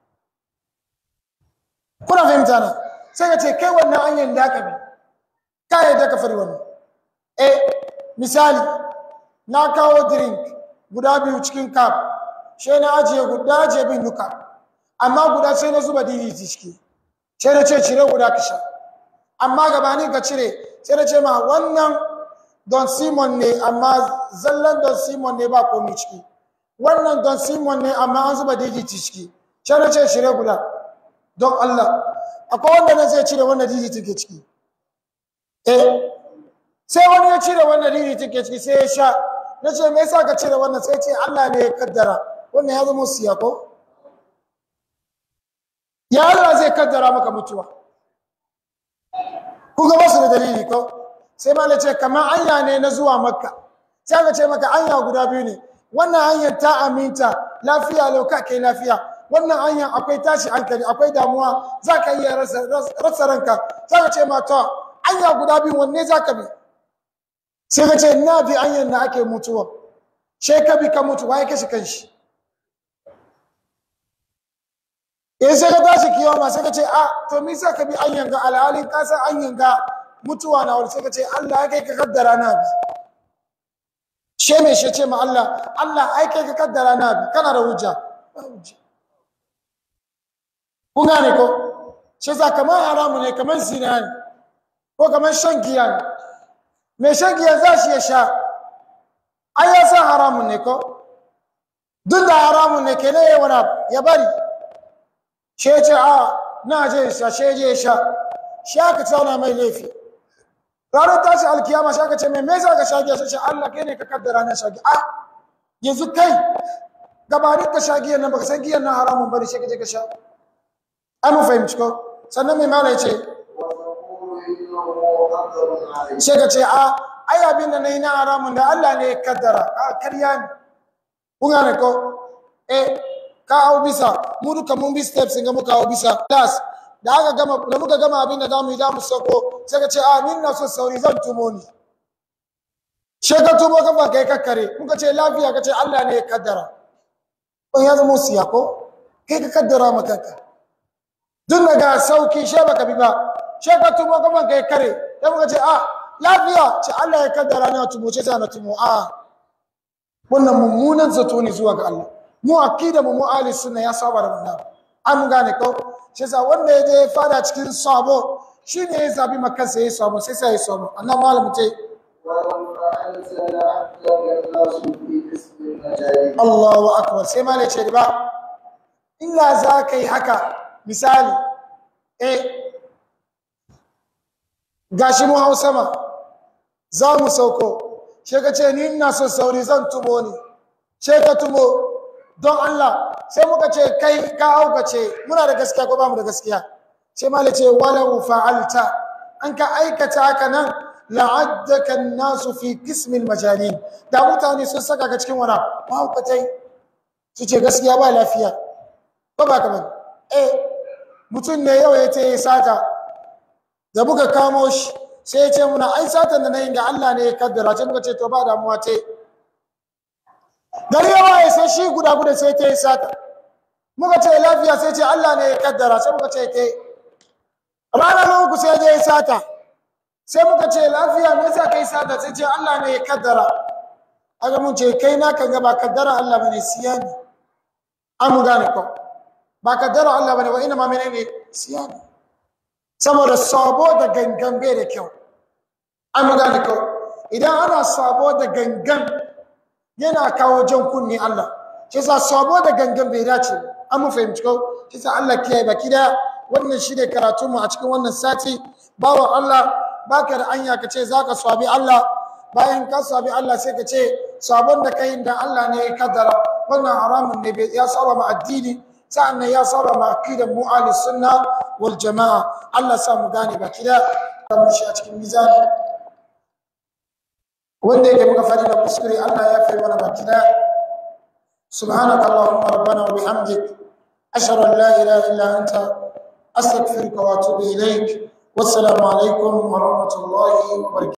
kuna fahimta na sai ka ce kai wannan anyan da ka bi ka yadda ka fari wannan eh misali na kawo drink guda biyu cikin cup sai na ajiye guda ajiye bin duka amma guda sai na zuba DDT ciki sai na ce cire guda ka sha amma gabanin ka cire sai da ce ma wannan don simon ne amma zallan don simon ne ba komi ciki wannan don simon ne amma an zuba digiti ciki sai na ce shirye guda don Allah akwai wanda na zai cire wannan digiti ke ciki eh sai wani ya cire wannan digiti ke ciki sai ya sha na ce me yasa ka cire wannan sai ce Allah ne ya kaddara wannan ya zama siya ko ya Allah zai kaddara maka mutuwa ku ga wasu da dalili ko sai ma ce kamar anya ne na zuwa makka sai ka ce maka anya guda biyu ne wannan hanyar ta aminta lafiya lau ka kai lafiya wannan hanyar akwai tashi hankali akwai damuwa za ka iya rasa ranka sai ka ce ma to anya guda biyu wanne za ka bi sai ka ce na bi hanyar na ake mutuwa sai ka bi ka mutu waye kashe kanshi in sai ka tashi kiyama sai ka ce a to me sa ka bi hanyar ga alhalin ka san hanyar ga mutuwa na wani sai ka ce Allah ya kai ka kaddara na bi she me she ce ma Allah Allah ai kai ka kaddara na bi kana da hujja ba hujja kun gane ko shi za kamar haramu ne kamar zina ne ko kamar shan giya ne mai shan giya za shi ya sha ai ya san haramun ne ko duk da haramun ne ke ne ya wani ya bari shi ya ce a na je sha shi je sha shi aka tsauna mai laifi ranar tashi alkiyama shi aka ce mai me za ka sha giya shi ce Allah kai ne ka kaddara na sha giya a yanzu kai gabanin ka sha giyan nan baka san giyan nan haramun bane shi ka je ka sha ai mun fahimci ko sannan mai mala ya ce sai ka ce a ai abin da nayi na haramun da Allah ne ya kaddara a karya ne kun gane ko eh ka hau bisa mu duka mun bi steps ga muka hau bisa class da aka gama da muka gama abin da zamu yi da mu sako sai ka ce a ni na so sauri zan tumo ni she ka tumo ka ba kai kakkare muka ce lafiya ka ce Allah ne ya kaddara kun ya zama siya ko kai ka kaddara maka ka duk daga sauki she baka bi ba she ka tumo ka ba kai kare sai muka ce a lafiya ce Allah ya kaddara ne tumo ce sai na tumo a wannan mummunan zato ne zuwa ga Allah mu akida mu mu'ali sunna ya saba da wannan an gane ko shi yasa wanda ya je fada cikin sabo shine ya zabi makan sai ya sabo sai sai ya sabo annan malamu ce Allahu akbar sai malai ce ba illa za ka yi haka misali eh gashi mu hau sama za mu sauko shi ka ce ni ina so sauri zan tumo ni shi ka tumo don Allah sai muka ce kai ka auka ce muna da gaskiya ko ba mu da gaskiya sai malai ce walau fa'alta an ka aikata haka nan la'addaka nasu fi qismil majalin da mutane sun saka ka cikin wani mahaukatai su ce gaskiya ba lafiya ko ba kamar eh mutum ne yau ya ce ya sata da muka kamo shi sai ya ce muna ai satan da na yi ga Allah ne ya kaddara sai muka ce to ba damuwa ce gari yawa ya sai shi guda guda sai ta yi sata muka ce lafiya sai ce Allah ne ya kaddara sai muka ce ke rana na uku sai je ya sata sai muka ce lafiya me yasa kai sata sai ce Allah ne ya kaddara aga mun ce kai na kan ga ba kaddara Allah bane siya ne an mu gane ko ba kaddara Allah bane wa ina ma menene siya ne saboda sabo da gangan bai da kyau an mu gane ko idan ana sabo da gangan yana kawo jan kunni Allah shi yasa sabo da gangan bai dace an mu fahimci ko shi yasa Allah kiyaye baki da wannan shi ne karatu mu a cikin wannan sati bawan Allah baka da anya ka ce zaka sabi Allah bayan ka sabi Allah sai ka ce sabon da kai da Allah ne ya kaddara wannan haramun ne ya saba ma addini sa'annan ya saba ma aqidar mu ahli sunna wal jamaa Allah sa mu gane baki da mu shi a cikin mizani wanda yake muka fadi da kuskure Allah ya fi mana baki da subhanaka allahumma rabbana wa bihamdik ashhadu an la ilaha illa anta astaghfiruka wa atubu ilaik wassalamu alaikum wa rahmatullahi wa barakatuh